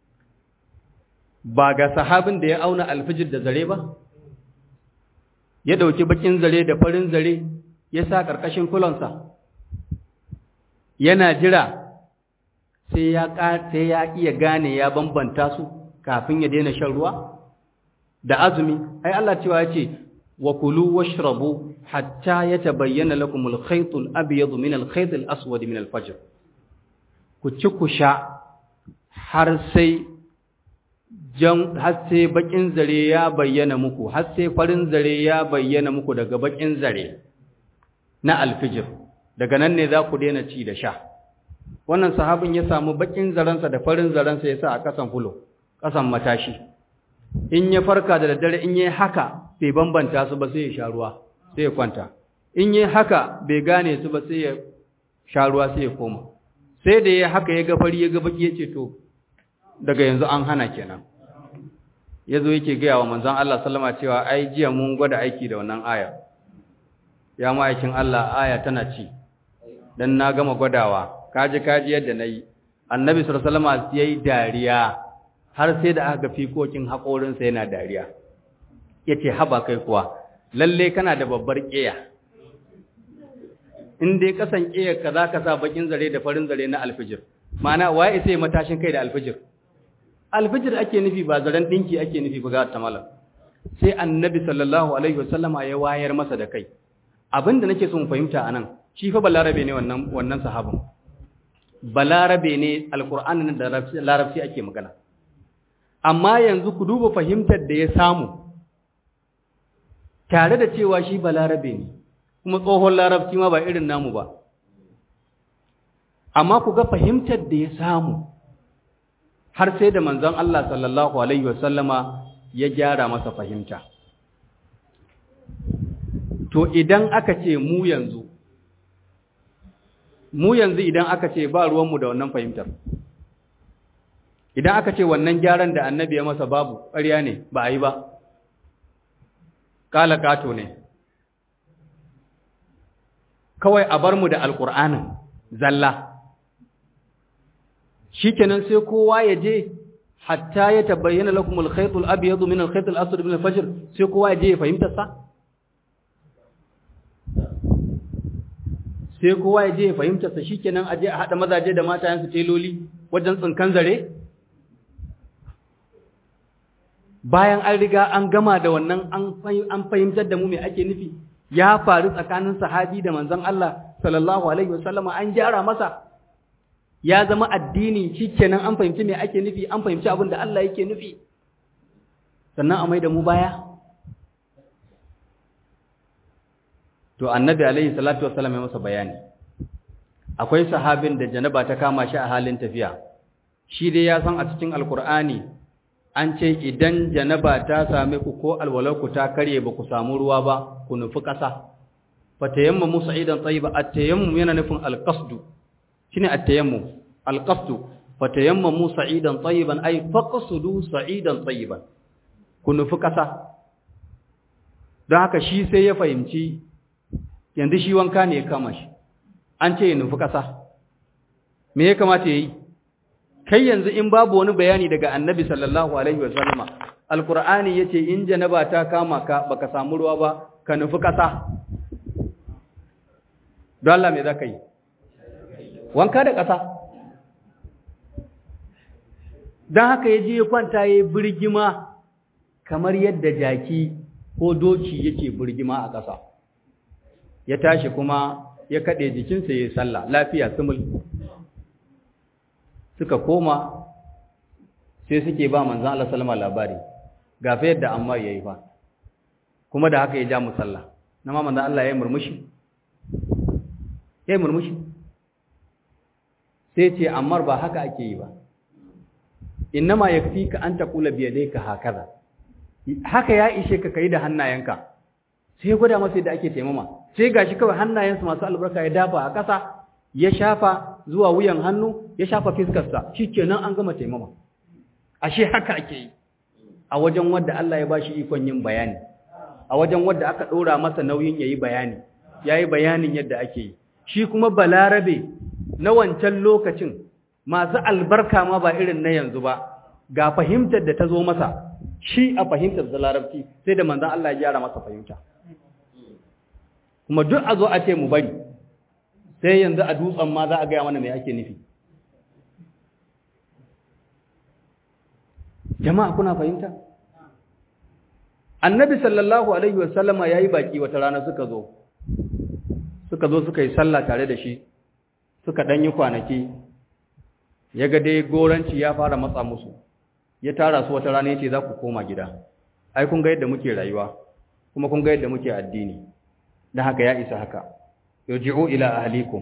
Speaker 1: ba ga sahabin da ya auna alfijir da zare ba ya dauki bakin zare da farin zare ya sa karkashin kulonsa yana jira sai ya sai ya iya gane ya bambanta su kafin ya daina shan ruwa da azumi ai Allah cewa ya ce وكلوا واشربوا حتى يتبين لكم الخيط الأبيض من الخيط الأسود من الفجر كتشكشا har sai jan har sai bakin zare ya bayyana muku har sai farin zare ya bayyana muku daga bakin zare na alfijir daga nan ne za ku daina ci da sha wannan sahabin ya samu bakin zarensa da farin zarensa ya sa a kasan fulo kasan matashi in ya farka da daddare in yi haka bai bambanta su ba sai ya sha ruwa sai ya kwanta in yi haka bai gane su ba sai ya sha ruwa sai ya koma sai da ya haka ya ga fari ya ga baki ya ce to daga yanzu an hana kenan ya zo yake gaya wa manzon Allah sallama cewa ai jiya mun gwada aiki da wannan aya ya ma'aikin Allah aya tana ci dan na gama gwadawa kaji kaji yadda nayi annabi sallallahu alaihi wasallam yayi dariya har sai da aka ga fikokin haƙorinsa yana dariya ya ce haba kai kuwa lalle kana da babbar ƙeya in dai kasan ƙeyar ka za ka sa bakin zare da farin zare na alfijir mana waye isa yi matashin kai da alfijir alfijir ake nufi ba zaren ɗinki ake nufi ba ga ta malam sai annabi sallallahu alaihi wasallama ya wayar masa da kai abinda nake son fahimta anan shi fa balarabe ne wannan wannan sahabin balarabe ne alqur'ani da larabci ake magana amma yanzu ku duba fahimtar da ya samu tare da cewa shi balarabe ne kuma tsohon larabci ma ba irin namu ba amma ku ga fahimtar da ya samu har sai da manzon Allah sallallahu alaihi wasallama ya gyara masa fahimta to idan aka ce mu yanzu mu yanzu idan aka ce ba ruwanmu da wannan fahimtar idan aka ce wannan gyaran da annabi ya masa babu ƙarya ne ba a yi ba ƙala ƙato ne kawai a bar mu da alƙur'anin zalla shi kenan sai kowa ya je hatta ya tabbayyana lakum al-khaytul abyad min al-khayt al-aswad min al-fajr sai kowa ya je ya fahimta sa sai kowa ya je ya fahimta sa shikenan a je a hada mazaje da matayen su teloli wajen tsinkan zare bayan an riga an gama da wannan an fahimtar da mu me ake nufi ya faru tsakanin sahabi da manzon Allah sallallahu alaihi wasallama an gyara masa ya zama addini shikenan an fahimci me ake nufi an fahimci abin da Allah yake nufi sannan a mai da mu baya to annabi alaihi salatu wassalam ya masa bayani akwai sahabin da janaba ta kama shi a halin tafiya shi dai ya san a cikin alkur'ani an ce idan janaba ta same ku ko alwalarku ta karye ba ku samu ruwa ba ku nufi ƙasa fatayammamu sa'idan tayyiba at-tayammum yana nufin al-qasdu shine at-tayammum al-qasdu fatayammamu sa'idan tayyiban ay faqsudu sa'idan tayyiban ku nufi ƙasa don haka shi sai ya fahimci yanzu shi wanka ne ya kama shi an ce ya nufi ƙasa me ya kamata ya yi kai yanzu in babu wani bayani daga annabi sallallahu alaihi wa sallama alqur'ani yace in janaba ta kama ka baka samu ruwa ba ka nufi ƙasa don Allah me zaka yi wanka da ƙasa don haka ya je ya kwanta ya yi birgima kamar yadda jaki ko doki yake birgima a ƙasa ya tashi kuma ya kaɗe jikinsa ya yi sallah lafiya sumul suka koma sai suke ba manzan Allah salama labari ga fa yadda Ammar ya yi fa kuma da haka ya ja musalla na ma manzan Allah ya yi murmushi ya yi murmushi sai ce Ammar ba haka ake yi ba innama yakfika an taqula bi yadayka hakaza haka ya ishe ka kai da hannayenka sai gwada masa yadda ake taimama sai gashi kawai hannayensa masu albarka ya dafa a ƙasa ya shafa zuwa wuyan hannu ya shafa fiskarsa shikenan an gama taimama ashe haka ake yi a wajen wanda Allah ya bashi ikon yin bayani a wajen wanda aka ɗora masa nauyin yayi bayani yayi bayanin yadda ake yi shi kuma balarabe na wancan lokacin masu albarka ma ba irin na yanzu ba ga fahimtar da ta zo masa shi a fahimtar da larabci sai da manzan Allah ya gyara masa fahimta kuma duk a zo a ce mu bari sai yanzu a dutsen ma za a gaya mana mai ake nufi jama'a kuna fahimta annabi sallallahu alaihi wasallama ya yi baki wata rana suka zo suka zo suka yi sallah tare da shi suka ɗanyi kwanaki ya ga dai goranci ya fara matsa musu ya tara su wata rana ya ce za ku koma gida ai kun ga yadda muke rayuwa kuma kun ga yadda muke addini don haka ya isa haka irji'u ila ahlikum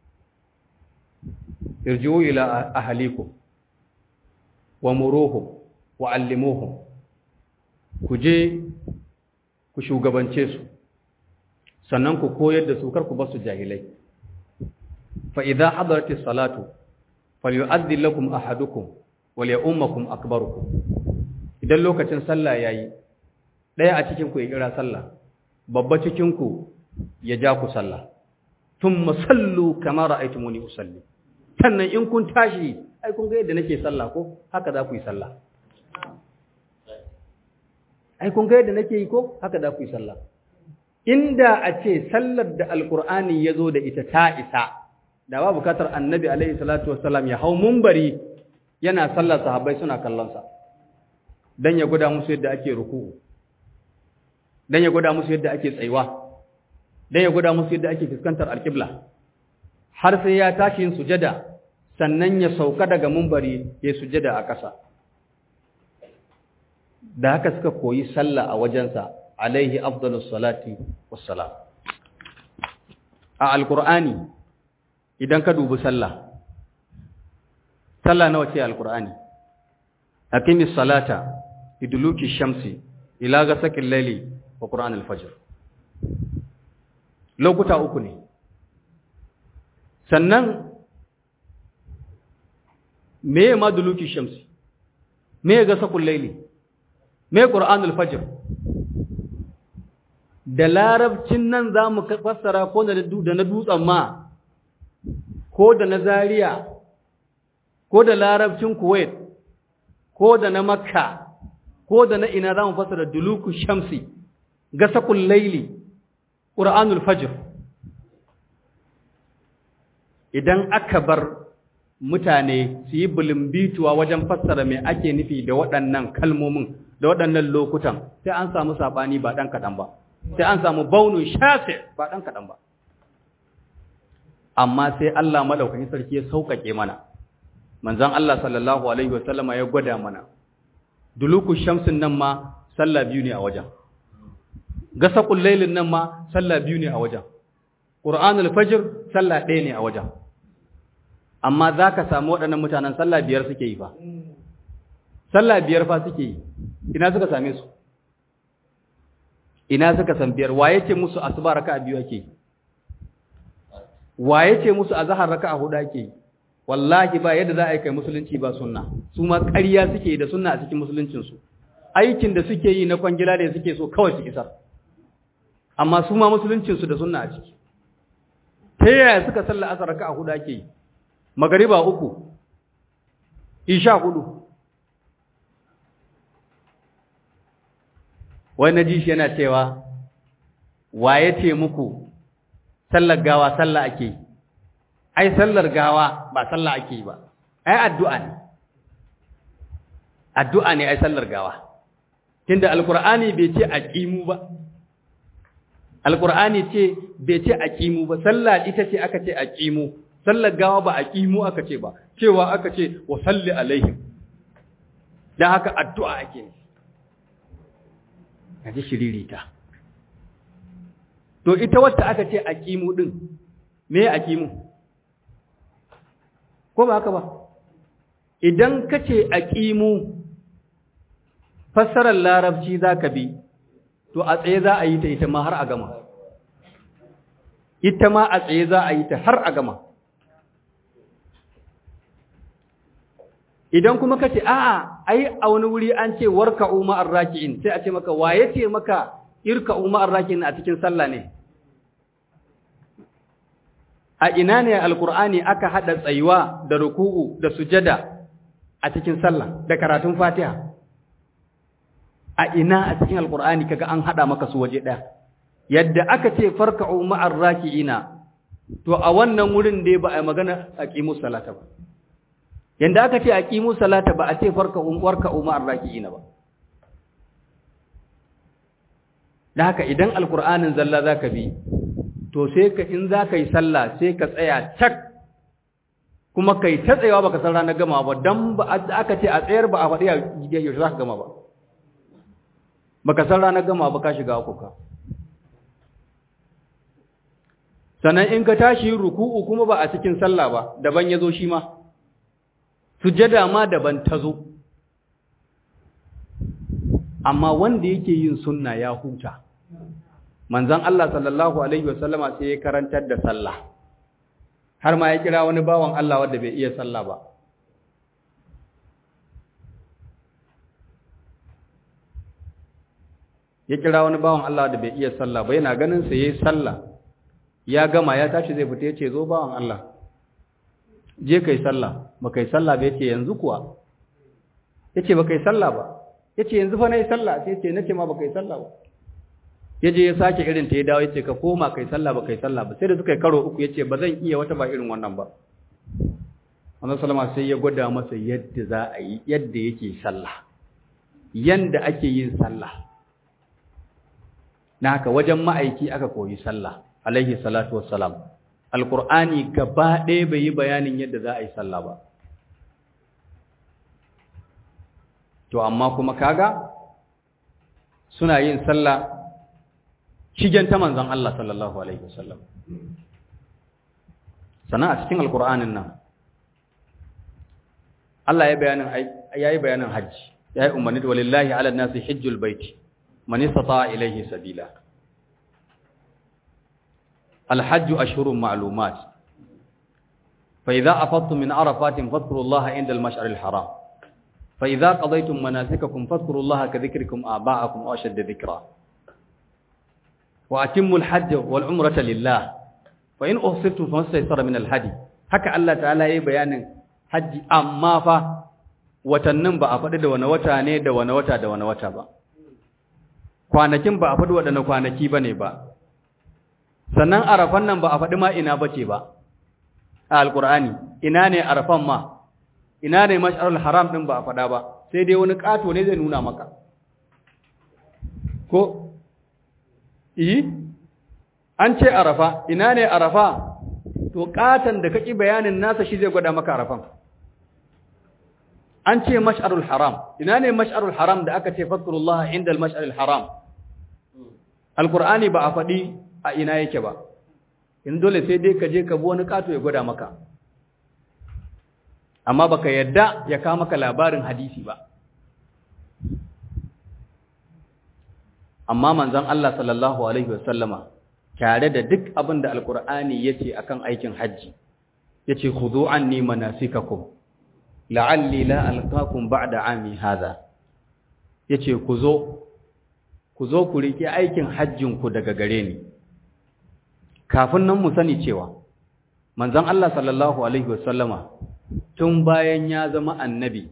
Speaker 1: irji'u ila ahlikum wa muruhum wa allimuhum ku je ku shugabance su sannan ku koyar da su kar ku basu jahilai fa idza hadaratis salatu falyu'adhdhi lakum ahadukum wal ya'ummakum akbarukum idan lokacin sallah yayi daya a cikin ku ya kira sallah babba cikin ku ya ja ku sallah thumma sallu kama ra'aytumuni usalli sannan in kun tashi ai kun ga yadda nake sallah ko haka za ku yi sallah ai kun ga yadda nake yi ko haka za ku yi sallah inda a ce sallar da alqur'ani ya zo da ita ta isa da ba bukatar annabi alaihi salatu wassalam ya hau mumbari yana sallar sahabbai suna kallonsa dan ya gwada musu yadda ake ruku'u dan ya gwada musu yadda ake tsayuwa dan ya gwada musu yadda ake fuskantar alqibla har sai ya tashi yin sujada sannan ya sauka daga mumbari ya sujada a ƙasa da haka suka koyi sallah a wajensa alaihi afdalus salati wassalam a alqur'ani idan ka dubi sallah sallah nawa ce alqur'ani aqimis salata idluki shamsi ila ghasaqil layli wa qur'an al-fajr lokuta uku ne sannan me ma duluki shamsi me ghasaqul layli me qur'an al-fajr da larabcin nan zamu fassara ko da na dutsen ma ko da na zaria ko da larabcin kuwait ko da na makka ko da na ina za mu fasara duluku shamsi gasakul laili ƙura'anul fajr idan aka bar mutane su yi bilimbituwa wajen fassara mai ake nufi da waɗannan kalmomin da waɗannan lokutan sai an samu saɓani ba ɗan kaɗan ba sai an samu baunin shafe ba ɗan kaɗan ba amma sai Allah maɗaukakin sarki ya sauƙaƙe mana manzon Allah sallallahu alaihi wasallama ya gwada mana duluku shamsin nan ma sallah biyu ne a wajen gasaqul lailin nan ma sallah biyu ne a wajen qur'anul fajr sallah ɗaya ne a wajen amma zaka samu waɗannan mutanen sallah biyar suke yi fa sallah biyar fa suke yi ina suka same su ina suka san biyar waye ce musu asuba raka'a biyu ake yi waye ce musu azhar raka'a hudu ake yi wallahi ba yadda za a yi kai musulunci ba sunna su ma ƙarya suke da sunna a cikin musuluncinsu aikin da suke yi na kwangila da suke so kawai su isar amma su ma musuluncinsu da sunna a ciki ta yaya suka salla asar raka a hudu ake yi magariba uku isha hudu wai na ji shi yana cewa waye ce muku sallar gawa sallah ake yi ai sallar gawa ba sallah ake yi ba ai addu'a ne addu'a ne ai sallar gawa tunda alqur'ani bai ce aqimu ba alqur'ani ce bai ce aqimu ba sallah ita ce aka ce aqimu sallar gawa ba aqimu aka ce ba cewa aka ce wa salli alaihim dan haka addu'a ake ne kaji shiririta to ita wacce aka ce aqimu din me aqimu ko ba haka ba idan ka ce a ƙimu fassarar larabci za ka bi to a tsaye za a yi ta ita ma har a gama ita ma a tsaye za a yi ta har a gama idan kuma ka ce a'a ai a wani wuri an ce warka umma arraki'in sai a ce maka waye ce maka irka umma arraki'in a cikin sallah ne a ina ne alkur'ani aka hada tsayuwa da ruku'u da sujada a cikin sallah da karatun fatiha a ina a cikin alkur'ani kaga an hada maka su waje daya yadda aka ce farka'u ma'ar raki'ina to a wannan wurin dai ba a magana aqimu salata ba yanda aka ce aqimu salata ba a ce farka'u warka'u ma'ar raki'ina ba da haka idan alkur'anin zalla zaka bi to sai ka in za ka yi sallah sai ka tsaya cak kuma kai ta tsayawa baka san ranar gama ba dan ba aka ce a tsayar ba a faɗi yaushe za ka gama ba baka san ranar gama ba ka shiga akuka sannan in ka tashi ruku'u kuma ba a cikin sallah ba daban ya zo shi ma sujada ma daban ta zo amma wanda yake yin sunna ya huta manzon Allah sallallahu alaihi wasallama sai ya karantar da sallah har ma ya kira wani bawan Allah wanda bai iya sallah ba ya kira wani bawan Allah da bai iya sallah ba yana ganin sa yayi sallah ya gama ya tashi zai fita yace zo bawan Allah je kai sallah ba kai sallah ba yace yanzu kuwa yace ba kai sallah ba yace yanzu fa nayi sallah sai yace nace ma ba kai sallah ba yaje ya sake irin ta ya dawo yace ka koma kai sallah ba kai sallah ba sai da suka yi karo uku yace ba zan iya wata ba irin wannan ba Annabi sallama sai ya gwada masa yadda za a yi yadda yake sallah yanda ake yin sallah na haka wajen ma'aiki aka koyi sallah alaihi salatu wassalam alqur'ani gaba ɗaya bai yi bayanin yadda za a yi sallah ba to amma kuma kaga suna yin sallah shigen ta manzon Allah sallallahu alaihi wasallam sannan a cikin alkur'anin nan Allah ya bayanin yayi bayanin hajji yayi umarni da walillahi ala nasi hajjul baiti man istata ilayhi sabila الحج أشهر معلومات فإذا أفضتم من عرفات فاذكروا الله عند المشعر الحرام فإذا قضيتم مناسككم فاذكروا الله كذكركم آباءكم أو أشد ذكرا وأتموا الحج والعمرة لله فإن أحصرتم فما استيسر من الهدي haka Allah ta'ala yayi bayanin haji amma fa watannin ba a faɗi da wani wata ne da wani wata da wani wata ba kwanakin ba a faɗi waɗanne kwanaki bane ba sannan arafan nan ba a faɗi ma ina bace ba a alqur'ani ina ne arafan ma ina ne mash'arul haram din ba a faɗa ba sai dai wani ƙato ne zai nuna maka ko yi an ce arafa ina ne arafa to ƙatan da kaki bayanin nasa shi zai gwada maka arafan an ce mash'arul haram ina ne mash'arul haram da aka ce fadkurullah inda al-mash'arul haram alqur'ani ba a faɗi a ina yake ba in dole sai dai ka je ka bi wani ƙato ya gwada maka amma baka yadda ya kawo maka labarin hadisi ba amma manzon Allah sallallahu alaihi wasallama tare da duk abin da alkur'ani yace akan aikin haji yace khudhu anni manasikakum la'alli la alqakum ba'da ami hadha yace ku zo ku zo ku rike aikin hajjin ku daga gare ni kafin nan mu sani cewa manzon Allah sallallahu alaihi wasallama tun bayan ya zama annabi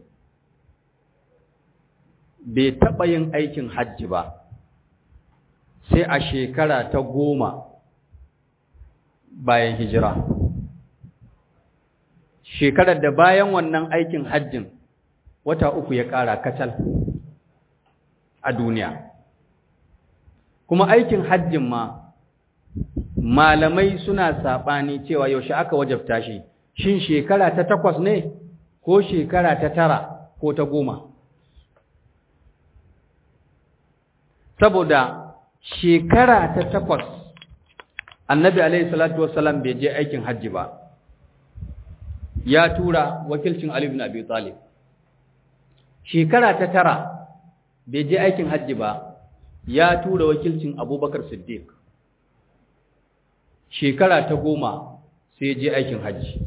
Speaker 1: bai taɓa yin aikin hajji ba sai a shekara ta goma bayan hijira shekarar da bayan wannan aikin hajjin wata uku ya ƙara kacal a duniya kuma aikin hajjin ma malamai suna saɓani cewa yaushe aka wajabta shi shin shekara ta takwas ne ko shekara ta tara ko ta goma saboda shekara ta takwas annabi alaihi salatu wassalam bai je aikin hajji ba ya tura wakilcin ali ibn abi talib shekara ta tara bai je aikin hajji ba ya tura wakilcin abubakar siddiq shekara ta goma sai je aikin hajji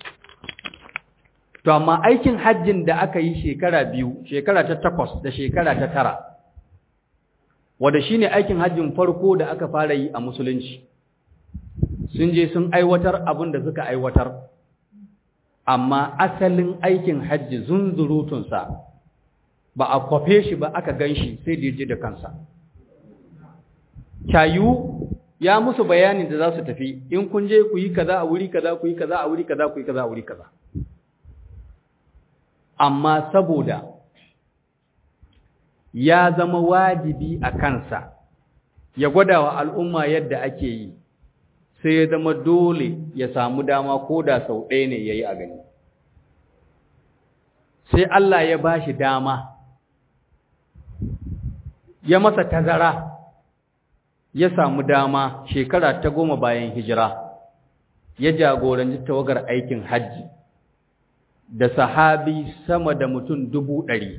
Speaker 1: to amma aikin hajjin da aka yi shekara biyu shekara ta takwas da shekara ta tara wanda shine aikin hajjin farko da aka fara yi a musulunci sun je sun aiwatar abin da suka aiwatar amma asalin aikin hajji zunzurutunsa ba a kwafe shi ba aka gan shi sai da je da kansa kyayu ya musu bayanin da za su tafi in kun je ku yi kaza a wuri kaza ku yi kaza a wuri kaza ku yi kaza a wuri kaza amma saboda ya zama wajibi a kansa ya gwada wa al'umma yadda ake yi sai ya zama dole ya samu dama ko da sau ɗaya ne ya yi a gani sai Allah ya ba shi dama ya masa tazara ya samu dama shekara ta goma bayan hijira ya jagoranci tawagar aikin hajji da sahabi sama da mutum dubu ɗari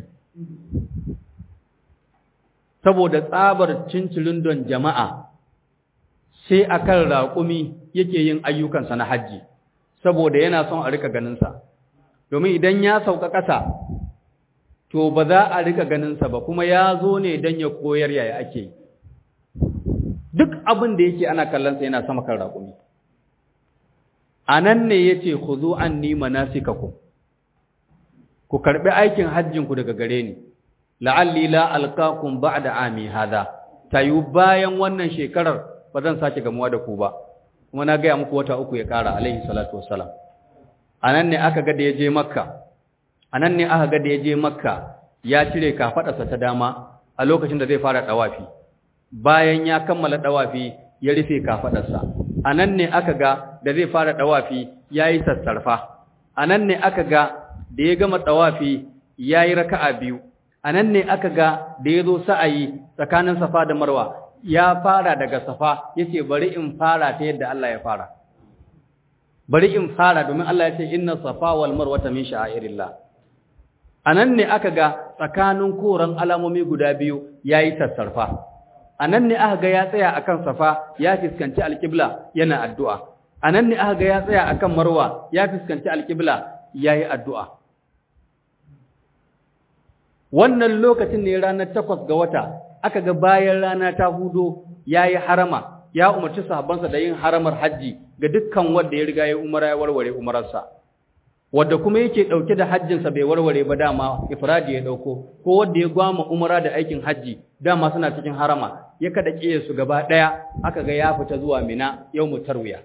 Speaker 1: saboda tsabar cincirin don jama'a sai akan raƙumi yake yin ayyukansa na hajji saboda yana son a rika ganinsa domin idan ya sauka ƙasa to ba za a rika ganinsa ba kuma ya zo ne don ya koyar yaya ake yi duk abin da yake ana kallonsa yana sama kan raƙumi a nan ne ya ce ku zo an nima nasikaku ku karɓi aikin hajjinku daga gare ni la'alli la alqakum ba'da ami hada tayu bayan wannan shekarar ba zan sake gamuwa da ku ba kuma na gaya muku wata uku ya ƙara alaihi salatu wassalam anan ne aka ga da ya je makka anan ne aka ga da ya je makka ya cire kafadarsa ta dama a lokacin da zai fara dawafi bayan ya kammala dawafi ya rufe kafadarsa anan ne aka ga da zai fara dawafi yayi sassarfa anan ne aka ga da ya gama dawafi yayi raka'a biyu anan ne aka ga da yazo sa'ayi tsakanin safa da marwa ya fara daga safa yace bari in fara ta yadda Allah ya fara bari in fara domin Allah ya ce inna safa wal marwata min sha'airillah anan ne aka ga tsakanin koran alamomi guda biyu yayi sassarfa anan ne aka ga ya tsaya akan safa ya fiskanci alqibla yana addu'a anan ne aka ga ya tsaya akan marwa ya fiskanci alqibla yayi addu'a wannan lokacin ne ranar takwas ga wata aka ga bayan rana ta hudo yayi harama ya umarci sahabbansa da yin haramar haji ga dukkan wanda ya riga ya umara ya warware umararsa wanda kuma yake dauke da hajjinsa bai warware ba dama ifradi ya dauko ko wanda ya gwama umara da aikin haji dama suna cikin harama ya kada kiyaye su gaba daya aka ga ya fita zuwa mina yawmu tarwiya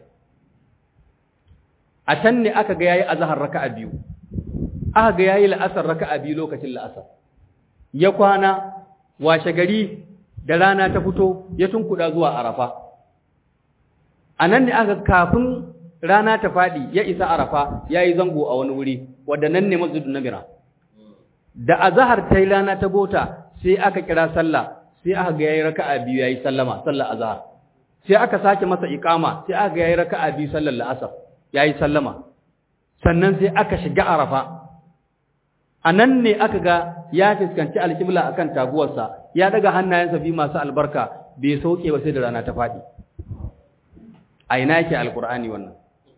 Speaker 1: a can ne aka ga yayi azhar raka'a biyu aka ga yayi la'asar raka'a biyu lokacin la'asar ya kwana washe gari da rana ta fito ya tunkuda zuwa arafa anan ne aka kafin rana ta faɗi ya isa arafa ya yi zango a wani wuri wadda nan ne masjidun namira da azahar ta yi rana ta gota sai aka kira sallah sai aka ga yayi raka'a biyu yayi sallama sallar azahar sai aka sake masa iqama sai aka ga yayi raka'a biyu sallar la'asar yayi sallama sannan sai aka shiga arafa anan ne aka ga ya fuskanci alqibla akan taguwarsa ya daga hannayensa bi masu albarka bai sauke ba sai da rana ta faɗi a ina yake alqur'ani wannan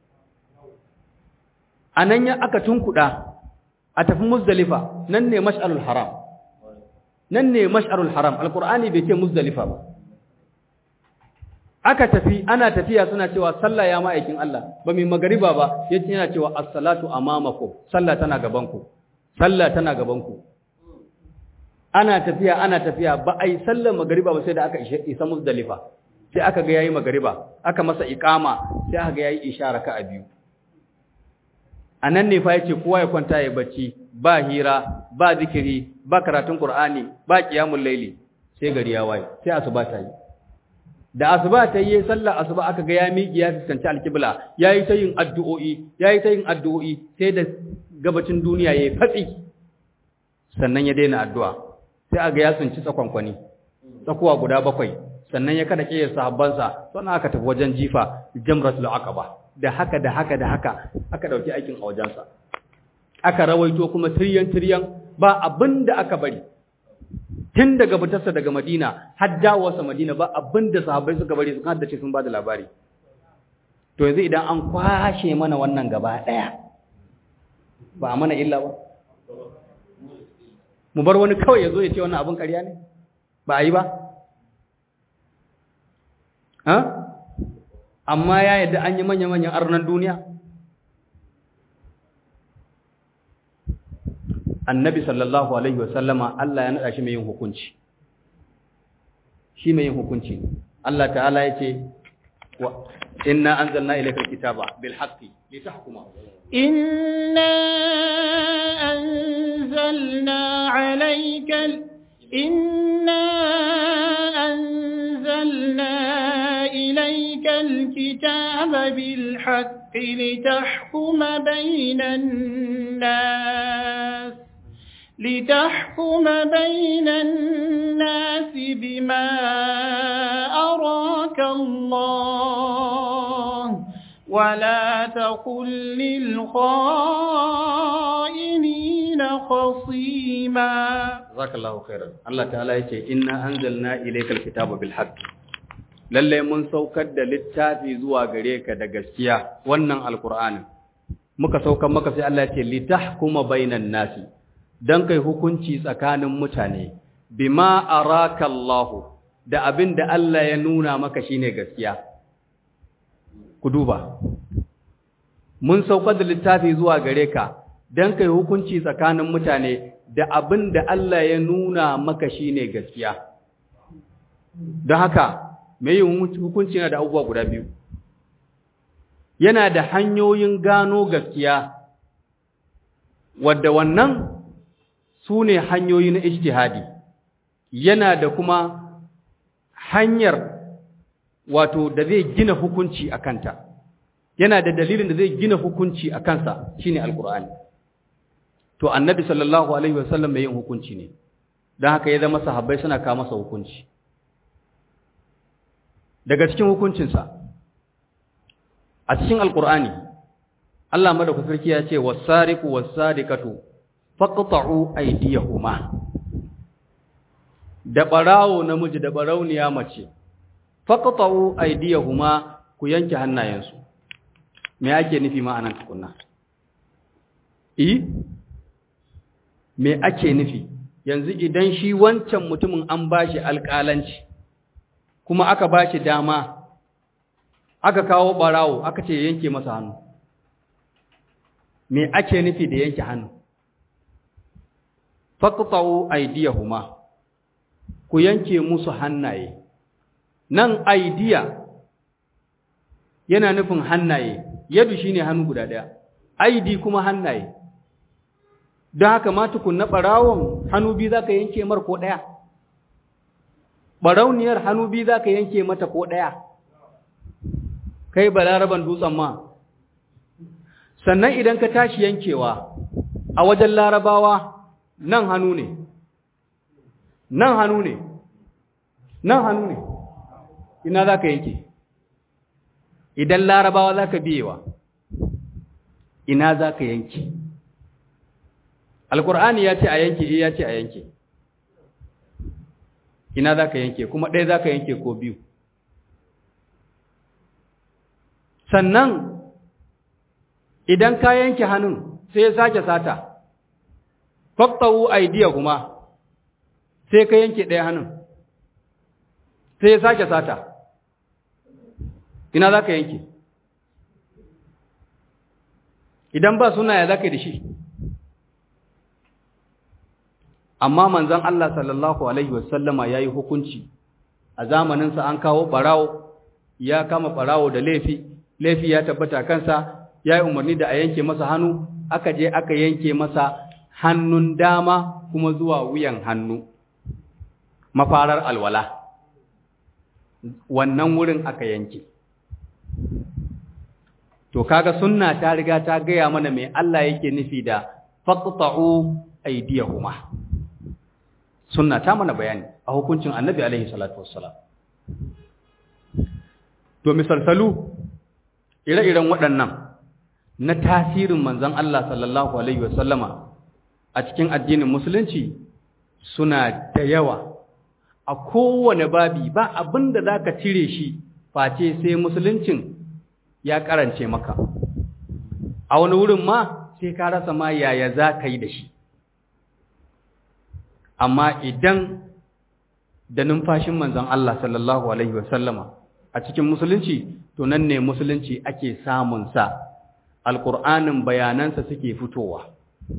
Speaker 1: a nan ya aka tunkuɗa a tafi muzdalifa nan ne mash'arul haram nan ne mash'arul haram alqur'ani bai ce muzdalifa ba aka tafi ana tafiya suna cewa sallah ya ma'aikin Allah ba mai magariba ba yace yana cewa as-salatu amamakum sallah tana gaban ku sallah tana gaban ku ana tafiya ana tafiya ba ai sallar magariba ba sai da aka isa muzdalifa sai aka ga yayi magariba aka masa iqama sai aka ga yayi ishara ka a biyu a nan ne fa yace kowa ya kwanta ya bacci ba hira ba zikiri ba karatun qur'ani ba qiyamul layli sai gari ya waye sai asuba ta yi da asuba ta yi sallar asuba aka ga ya miƙi ya fuskanci alqibla yayi ta yin addu'o'i yayi ta yin addu'o'i sai da gabacin duniya yayi fatsi sannan ya daina addu'a sai aga ya tsinci tsakonkwani tsakuwa guda bakwai sannan ya kada kiyar sahabbansa sannan aka tafi wajen jifa jamratul aqaba da haka da haka da haka aka dauki aikin a wajensa aka rawaito kuma tiryan tiryan ba abin da aka bari tun daga fitarsa daga Madina har dawowarsa Madina ba abin da sahabbai suka bari sun haddace sun ba da labari to yanzu idan an kwashe mana wannan gaba daya ba a mana illa ba mu bar wani kawai ya zo ya ce wannan abin ƙarya ne ba a yi ba ha amma ya yadda an yi manya-manyan arnan duniya annabi sallallahu alaihi wasallama Allah ya naɗa shi mai yin hukunci shi mai yin hukunci Allah ta'ala ya ce inna anzalna ilayka alkitaba bil haqqi litahkuma
Speaker 2: inna anzalna alayka inna anzalna ilayka alkitaba bil haqqi litahkuma bainan nas لتحكم بين الناس بما أراك الله ولا تقل للخائنين خصيما
Speaker 1: جزاك الله خيرا الله تعالى يقول إنا أنزلنا إليك الكتاب بالحق lalle mun saukar da littafi zuwa gare ka da gaskiya wannan alqur'ani muka saukar maka sai Allah ya ce litahkuma bainan nasi don kai hukunci tsakanin mutane bima araka Allahu da abin da Allah ya nuna maka shine gaskiya ku duba mun saukar da littafi zuwa gare ka don kai hukunci tsakanin mutane da abin da Allah ya nuna maka shine gaskiya don haka mai yin hukunci yana da abubuwa guda biyu yana da hanyoyin gano gaskiya wadda wannan su ne hanyoyi na ijtihadi yana da kuma hanyar wato da zai gina hukunci a kanta yana da dalilin da zai gina hukunci a kansa shine alkur'ani to annabi sallallahu alaihi wasallam mai yin hukunci ne don haka ya zama sahabbai suna kawo masa hukunci daga cikin hukuncinsa a cikin alkur'ani Allah madaukakin sarki ya ce wasariqu wasariqatu faqta'u aydiyahuma da barawo namiji da barauniya mace faqta'u aydiyahuma ku yanke hannayensu me ake nufi ma'anan tukunna eh me ake nufi yanzu idan shi wancan mutumin an bashi alƙalanci kuma aka bashi dama aka kawo barawo aka ce yanke masa hannu me ake nufi da yanke hannu faqta'u aydiyahuma ku yanke musu hannaye nan aidiya yana nufin hannaye yadu shine hannu guda daya aidi kuma hannaye don haka ma tukunna barawon hannu biyu zaka yanke mar ko daya barauniyar hannu biyu zaka yanke mata ko daya kai balaraban dutsen ma sannan idan ka tashi yankewa a wajen larabawa nan hannu ne nan hannu ne nan hannu ne ina za ka yanke idan larabawa za ka biyewa ina za ka yanke alkur'ani ya ce a yanke ya ce a yanke ina za ka yanke kuma ɗaya za ka yanke ko biyu sannan idan ka yanke hannun sai ya sake sata faƙtawu aidiya kuma sai ka yanke ɗaya hannun sai ya sake sata ina za ka yanke idan ba suna ya za ka yi da shi amma manzan Allah sallallahu Alaihi wasallama ya yi hukunci a zamaninsa an kawo ɓarawo ya kama ɓarawo da laifi laifi ya tabbata kansa ya yi umarni da a yanke masa hannu aka je aka yanke masa hannun dama kuma zuwa wuyan hannu mafarar alwala wannan wurin aka yanke to kaga sunna ta riga ta gaya mana mai Allah yake nufi da faqta'u aydiyahuma sunna ta mana bayani a hukuncin annabi alaihi salatu wassalam to misalsalu ire-iren waɗannan na tasirin manzon Allah sallallahu alaihi wasallama a cikin addinin musulunci suna da yawa a kowane babi ba abin da za ka cire shi face sai musuluncin ya karance maka a wani wurin ma sai ka rasa ma yaya za ka yi da shi amma idan da numfashin manzon Allah sallallahu alaihi wasallama a cikin musulunci to nan ne musulunci ake samun sa alƙur'anin bayanansa suke fitowa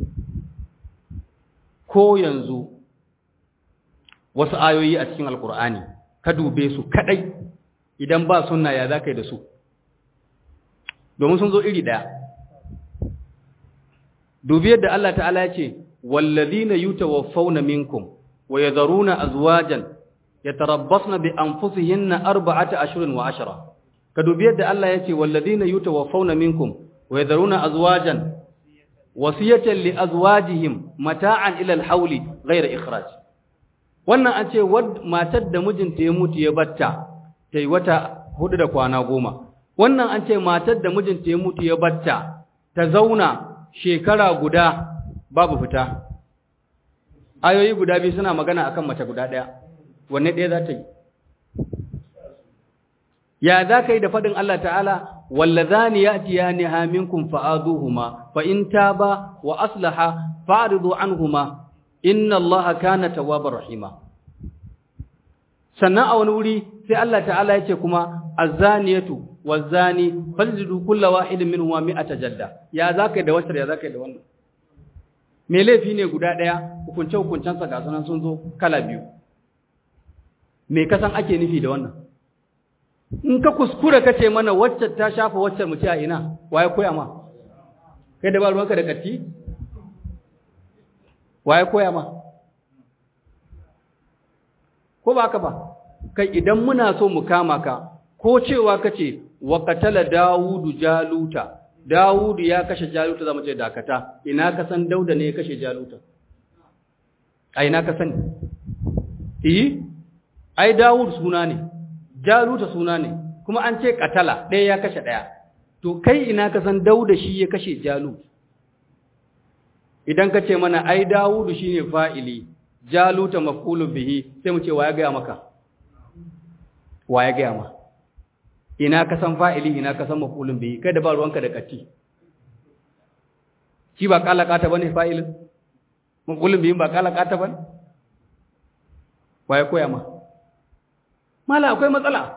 Speaker 1: ko yanzu wasu ayoyi a cikin alkur'ani ka dube su kadai idan ba sunna ya zaka yi da su domin sun zo iri daya dubi yadda Allah ta'ala ya ce wallazina yutawaffawna minkum wa yadharuna azwajan yatarabbasna bi anfusihinna arba'ata ashhurin wa ashra ka dubi yadda Allah ya ce wallazina yutawaffawna minkum wa yadharuna azwajan wasiyatan li azwajihim mata'an ila al-hawli ghayra ikhraj wannan an ce matar da mijinta ya mutu ya batta tai wata hudu da kwana goma wannan an ce matar da mijinta ya mutu ya batta ta zauna shekara guda babu fita ayoyi guda biyu suna magana akan mace guda daya wanne ɗaya za ta yi ya za ka yi da faɗin Allah ta'ala wallazani ya'tiyaniha minkum fa'aduhuma fa in taba wa aslaha fa'ridu anhuma inna Allaha kana tawwabar rahima sannan a wani wuri sai Allah ta'ala ya ce kuma azaniyatu wazani falzidu kulla wahidin minhuma mi'ata jalda ya za ka yi da wacce ya za ka yi da wannan me laifi ne guda ɗaya hukunce hukuncensa ga sanan sun zo kala biyu me kasan ake nufi da wannan in ka kuskura ka ce mana wacce ta shafa wacce mu ce a ina waye koya ma kai da ba ruwanka da katti waye koya ma ko ba ka ba kai idan muna so mu kama ka ko cewa kace wa qatala daudu jaluta daudu ya kashe jaluta zamu ce dakata ina ka san dauda ne ya kashe jaluta ai na ka sani eh ai Dawud suna ne Jaluta suna ne kuma an ce katala ɗaya ya kashe ɗaya to kai ina ka san Dauda shi ya kashe Jalut idan ka ce mana ai Dawud shine fa'ili Jaluta maf'ulun bihi sai mu ce wa ya ga maka wa ya ga maka ina ka san fa'ili ina ka san maf'ulun bihi kai da ba ruwanka da katti shi ba kalakata bane fa'ilin maf'ulun bihi ba kalakata bane waye koya ma mala akwai matsala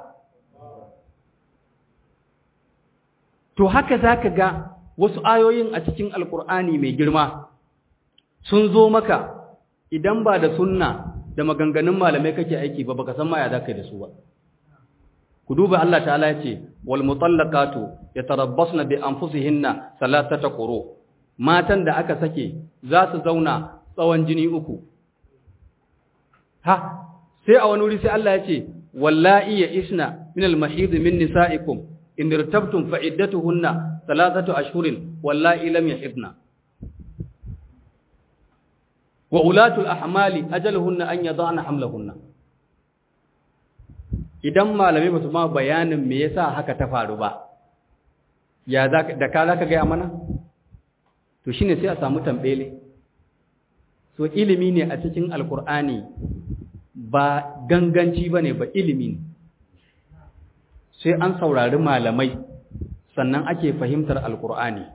Speaker 1: to haka zaka ga wasu ayoyin a cikin alkur'ani mai girma sun zo maka idan ba da sunna da maganganun malamai kake aiki ba baka san ma ya zaka yi da su ba ku duba Allah ta'ala ya ce wal mutallaqatu yatarabbasna bi anfusihinna salatata quru matan da aka sake za su zauna tsawon jini uku ha sai a wani wuri sai Allah ya ce wallahi ya isna min al mahid min nisaikum in irtabtum fa iddatuhunna salatatu ashhurin wallahi lam yahidna wa ulatul ahmali ajaluhunna an yadana hamlahunna idan malamai ba su ma bayanin me yasa haka ta faru ba ya da ka za ka gaya mana to shine sai a samu tambele so ilimi ne a cikin alkur'ani ba ganganci ba ne ba ilimi ne sai an saurari malamai sannan ake fahimtar alkur'ani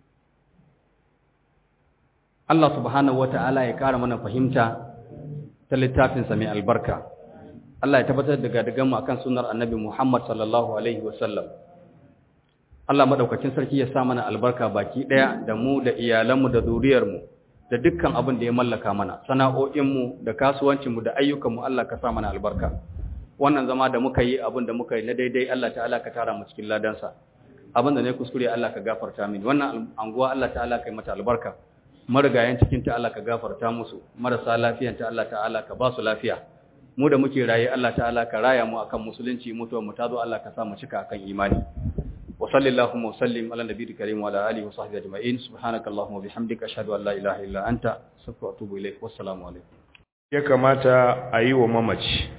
Speaker 1: Allah subhanahu wata'ala ya ƙara mana fahimta ta littafinsa mai albarka Allah ya tabbatar da gadagan mu akan sunnar Annabi Muhammad sallallahu alaihi wasallam Allah madaukakin sarki ya sa mana albarka baki daya da mu da iyalanmu da zuriyar mu da dukkan abin da ya mallaka mana sana'o'in mu da kasuwancin mu da ayyukan mu Allah ka sa mana albarka wannan zama da muka yi abin da muka yi na daidai Allah ta'ala ka tara mu cikin ladansa abin da ne kuskure Allah ka gafarta mini wannan anguwa Allah ta'ala ka yi mata albarka marigayen cikin ta Allah ka gafarta musu marasa lafiyan ta Allah ta'ala ka ba su lafiya mu da muke raye Allah ta'ala ka raya mu akan musulunci mutuwar mu tazo Allah ka sa mu cika akan imani wa sallallahu wa sallim ala nabiyil karim wa ala alihi wa sahbihi ajma'in subhanakallahumma wa bihamdika ashhadu an la ilaha illa anta astaghfiruka wa atubu ilaik wassalamu alaikum
Speaker 3: ya kamata a yi wa mamaci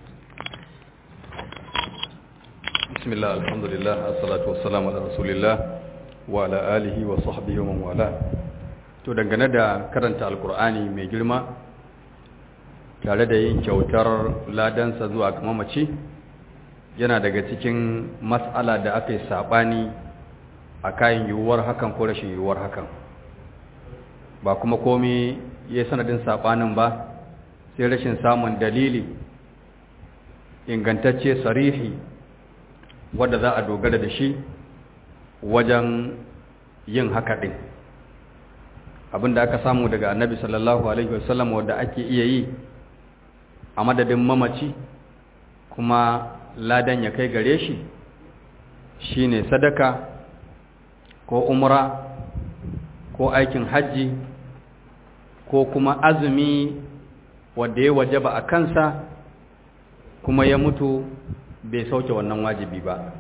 Speaker 1: bismillah alhamdulillah assalatu wassalamu ala rasulillah wa ala alihi wa sahbihi wa man wala to dangane da karanta alkur'ani mai girma tare da yin kyautar ladansa zuwa ga mamaci yana daga cikin matsala da aka yi saɓani a kayan yiwuwar hakan ko rashin yiwuwar hakan ba kuma komi ya sanadin saɓanin ba sai rashin samun dalili ingantacce sarihi wadda za a dogara da shi wajen yin haka ɗin abinda aka samu daga annabi sallallahu alaihi wasallam wadda ake iya yi a madadin mamaci kuma ladan ya kai gare shi shine sadaka ko umra ko aikin hajji ko kuma azumi wadda ya wajaba a kansa kuma ya mutu bai sauke wannan wajibi ba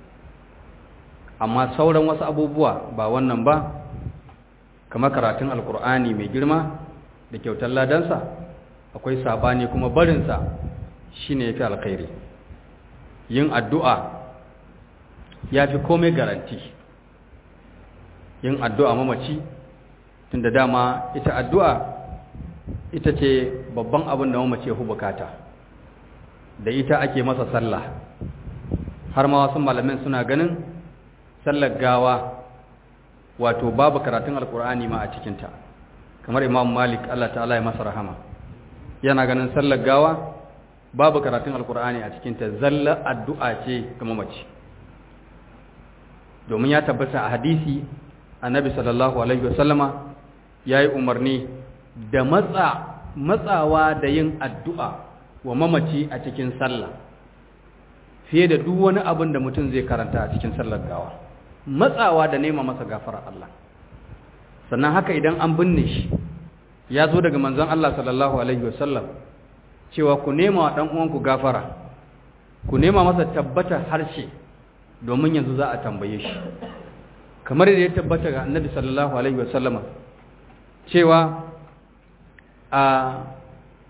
Speaker 1: amma sauran wasu abubuwa ba wannan ba kamar karatun alkur'ani mai girma da kyautar ladansa akwai sabani kuma barinsa shine yafi alkhairi yin addu'a yafi komai garanti yin addu'a mamaci tunda dama ita addu'a ita ce babban abin da mamaci ya bukata da ita ake masa sallah har ma wasu malamin suna ganin sallar gawa wato babu karatun alkur'ani ma a cikinta kamar imam malik Allah ta'ala ya masa rahama yana ganin sallar gawa babu karatun alkur'ani a cikinta zalla addu'a ce ga mamaci domin ya tabbata a hadisi annabi sallallahu alaihi wasallama yayi umarni da matsa matsawa da yin addu'a wa mamaci a cikin sallah fiye da duk wani abin da mutum zai karanta a cikin sallar gawa matsawa da nema masa gafara Allah sannan haka idan an binne shi ya zo daga manzon Allah sallallahu alaihi wasallam cewa ku nema wa dan uwanku gafara ku nema masa tabbata harshe domin yanzu za a tambaye shi kamar da ya tabbata ga annabi sallallahu alaihi wasallama cewa a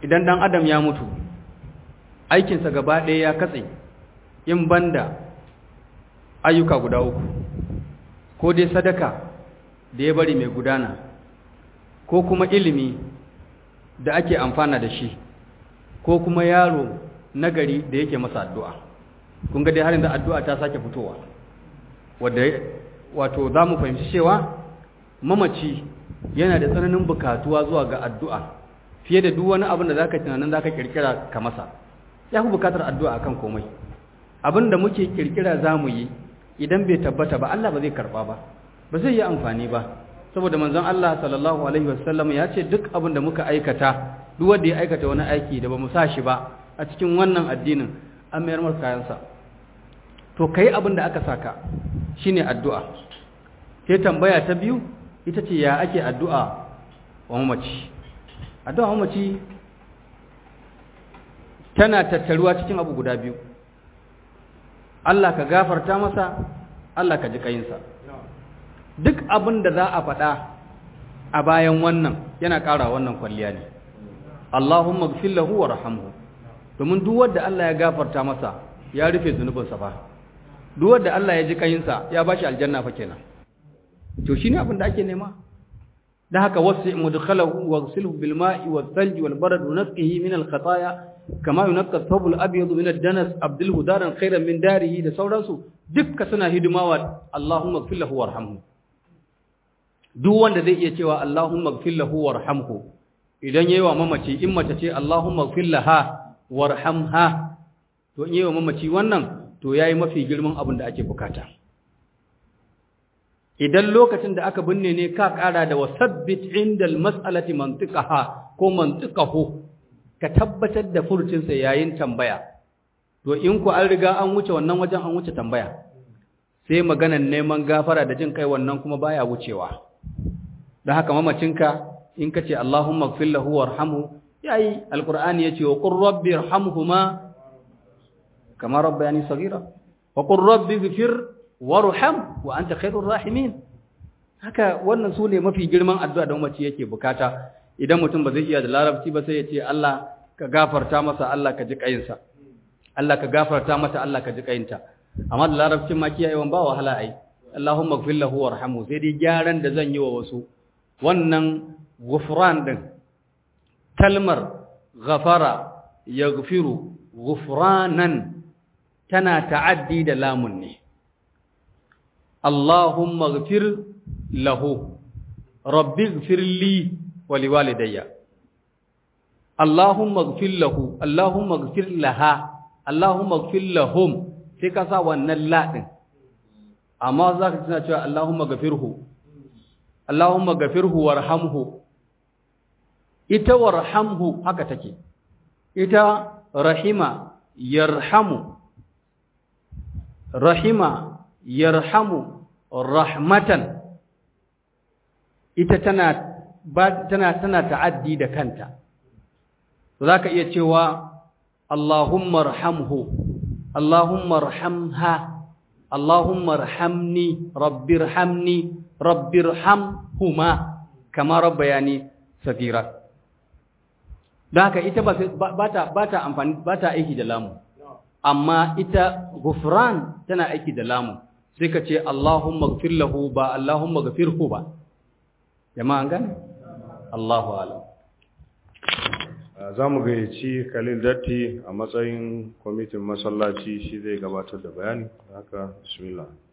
Speaker 1: idan dan adam ya mutu aikinsa gaba ɗaya ya katse in banda ayyuka guda uku ko dai sadaka da ya bari mai gudana ko kuma ilimi da ake amfana da shi ko kuma yaro nagari da yake masa addu'a kun ga dai har yanzu addu'a ta sake fitowa wadda wato za mu fahimci cewa mamaci yana da tsananin bukatuwa zuwa ga addu'a fiye da duk wani abin da za ka tunanin za ka kirkira ka masa ya fi bukatar addu'a akan komai abin da muke kirkira za mu yi idan bai tabbata ba Allah ba zai karba ba ba zai yi amfani ba saboda manzon Allah sallallahu alaihi wasallam ya ce duk abin da muka aikata duk wanda ya aikata wani aiki da ba mu sa shi ba a cikin wannan addinin an mayar masa kayansa to kai abin da aka saka shine addu'a sai tambaya ta biyu ita ce ya ake addu'a wa mamaci addu'a wa mamaci tana tattaruwa cikin abu guda biyu Allah ka gafarta masa Allah ka ji kayinsa duk abin da za a faɗa a bayan wannan yana ƙara wannan kwalliya ne Allahumma gfir lahu warhamhu domin duk wanda Allah ya gafarta masa ya rufe zunubinsa fa duk wanda Allah ya ji kayinsa ya bashi aljanna fa kenan to shine abin da ake nema da haka wasi mudkhalahu waghsilhu bil ma'i wal thalji wal barad wa nasqihi min al khataaya kama yunqqa thawb al abyad min ad danas abdilhu daran khayran min darihi da sauransu dukka suna hidimawa Allahumma ighfir lahu warhamhu duk wanda zai iya cewa Allahumma ighfir lahu warhamhu idan yayi wa mamaci in mace ce Allahumma ighfir laha warhamha to in yayi wa mamaci wannan to yayi mafi girman abin da ake bukata idan lokacin da aka binne ne ka kara da wasabbit indal mas'alati mantiqaha ko mantiqahu ka tabbatar da furcinsa yayin tambaya to in ku an riga an wuce wannan wajen an wuce tambaya sai maganan neman gafara da jin kai wannan kuma baya wucewa don haka mamacinka in ka ce Allahumma gfir lahu warhamhu yayi alqur'ani yace wa qur rabbi irhamhuma kama rabbayani saghira wa qur rabbi ighfir warham wa anta khairur rahimin haka wannan su ne mafi girman addu'a da mamaci yake bukata idan mutum ba zai iya da larabci ba sai ya ce Allah ka gafarta masa Allah ka ji kayinsa Allah ka gafarta mata Allah ka ji kayinta amma da larabcin ma kiyayewan ba wahala ai Allahumma ighfir lahu warhamhu sai dai gyaran da zan yi wa wasu wannan ghufran din kalmar ghafara yaghfiru ghufranan tana ta'addi da lamun ne Allahumma ighfir lahu rabbi ighfir li wa liwalidayya Allahumma ighfir lahu Allahumma ighfir laha Allahumma ighfir lahum sai ka sa wannan la din amma za ka tana cewa Allahumma gafirhu Allahumma gafirhu warhamhu ita warhamhu haka take ita rahima yarhamu rahima yarhamu rahmatan ita tana tana tana ta'addi da kanta zaka iya cewa Allahumma arhamhu Allahumma arhamha Allahumma arhamni rabbirhamni rabbirhamhuma kama rabbayani sagira don haka ita ba ta ba ta amfani ba ta aiki da lamu amma ita gufran tana aiki da lamu sai ka ce Allahumma gfir lahu ba Allahumma gfirhu ba jama'a an gane Allahu alam
Speaker 3: za mu gayyaci Khalil Datti a matsayin kwamitin masallaci shi zai gabatar da bayani haka bismillah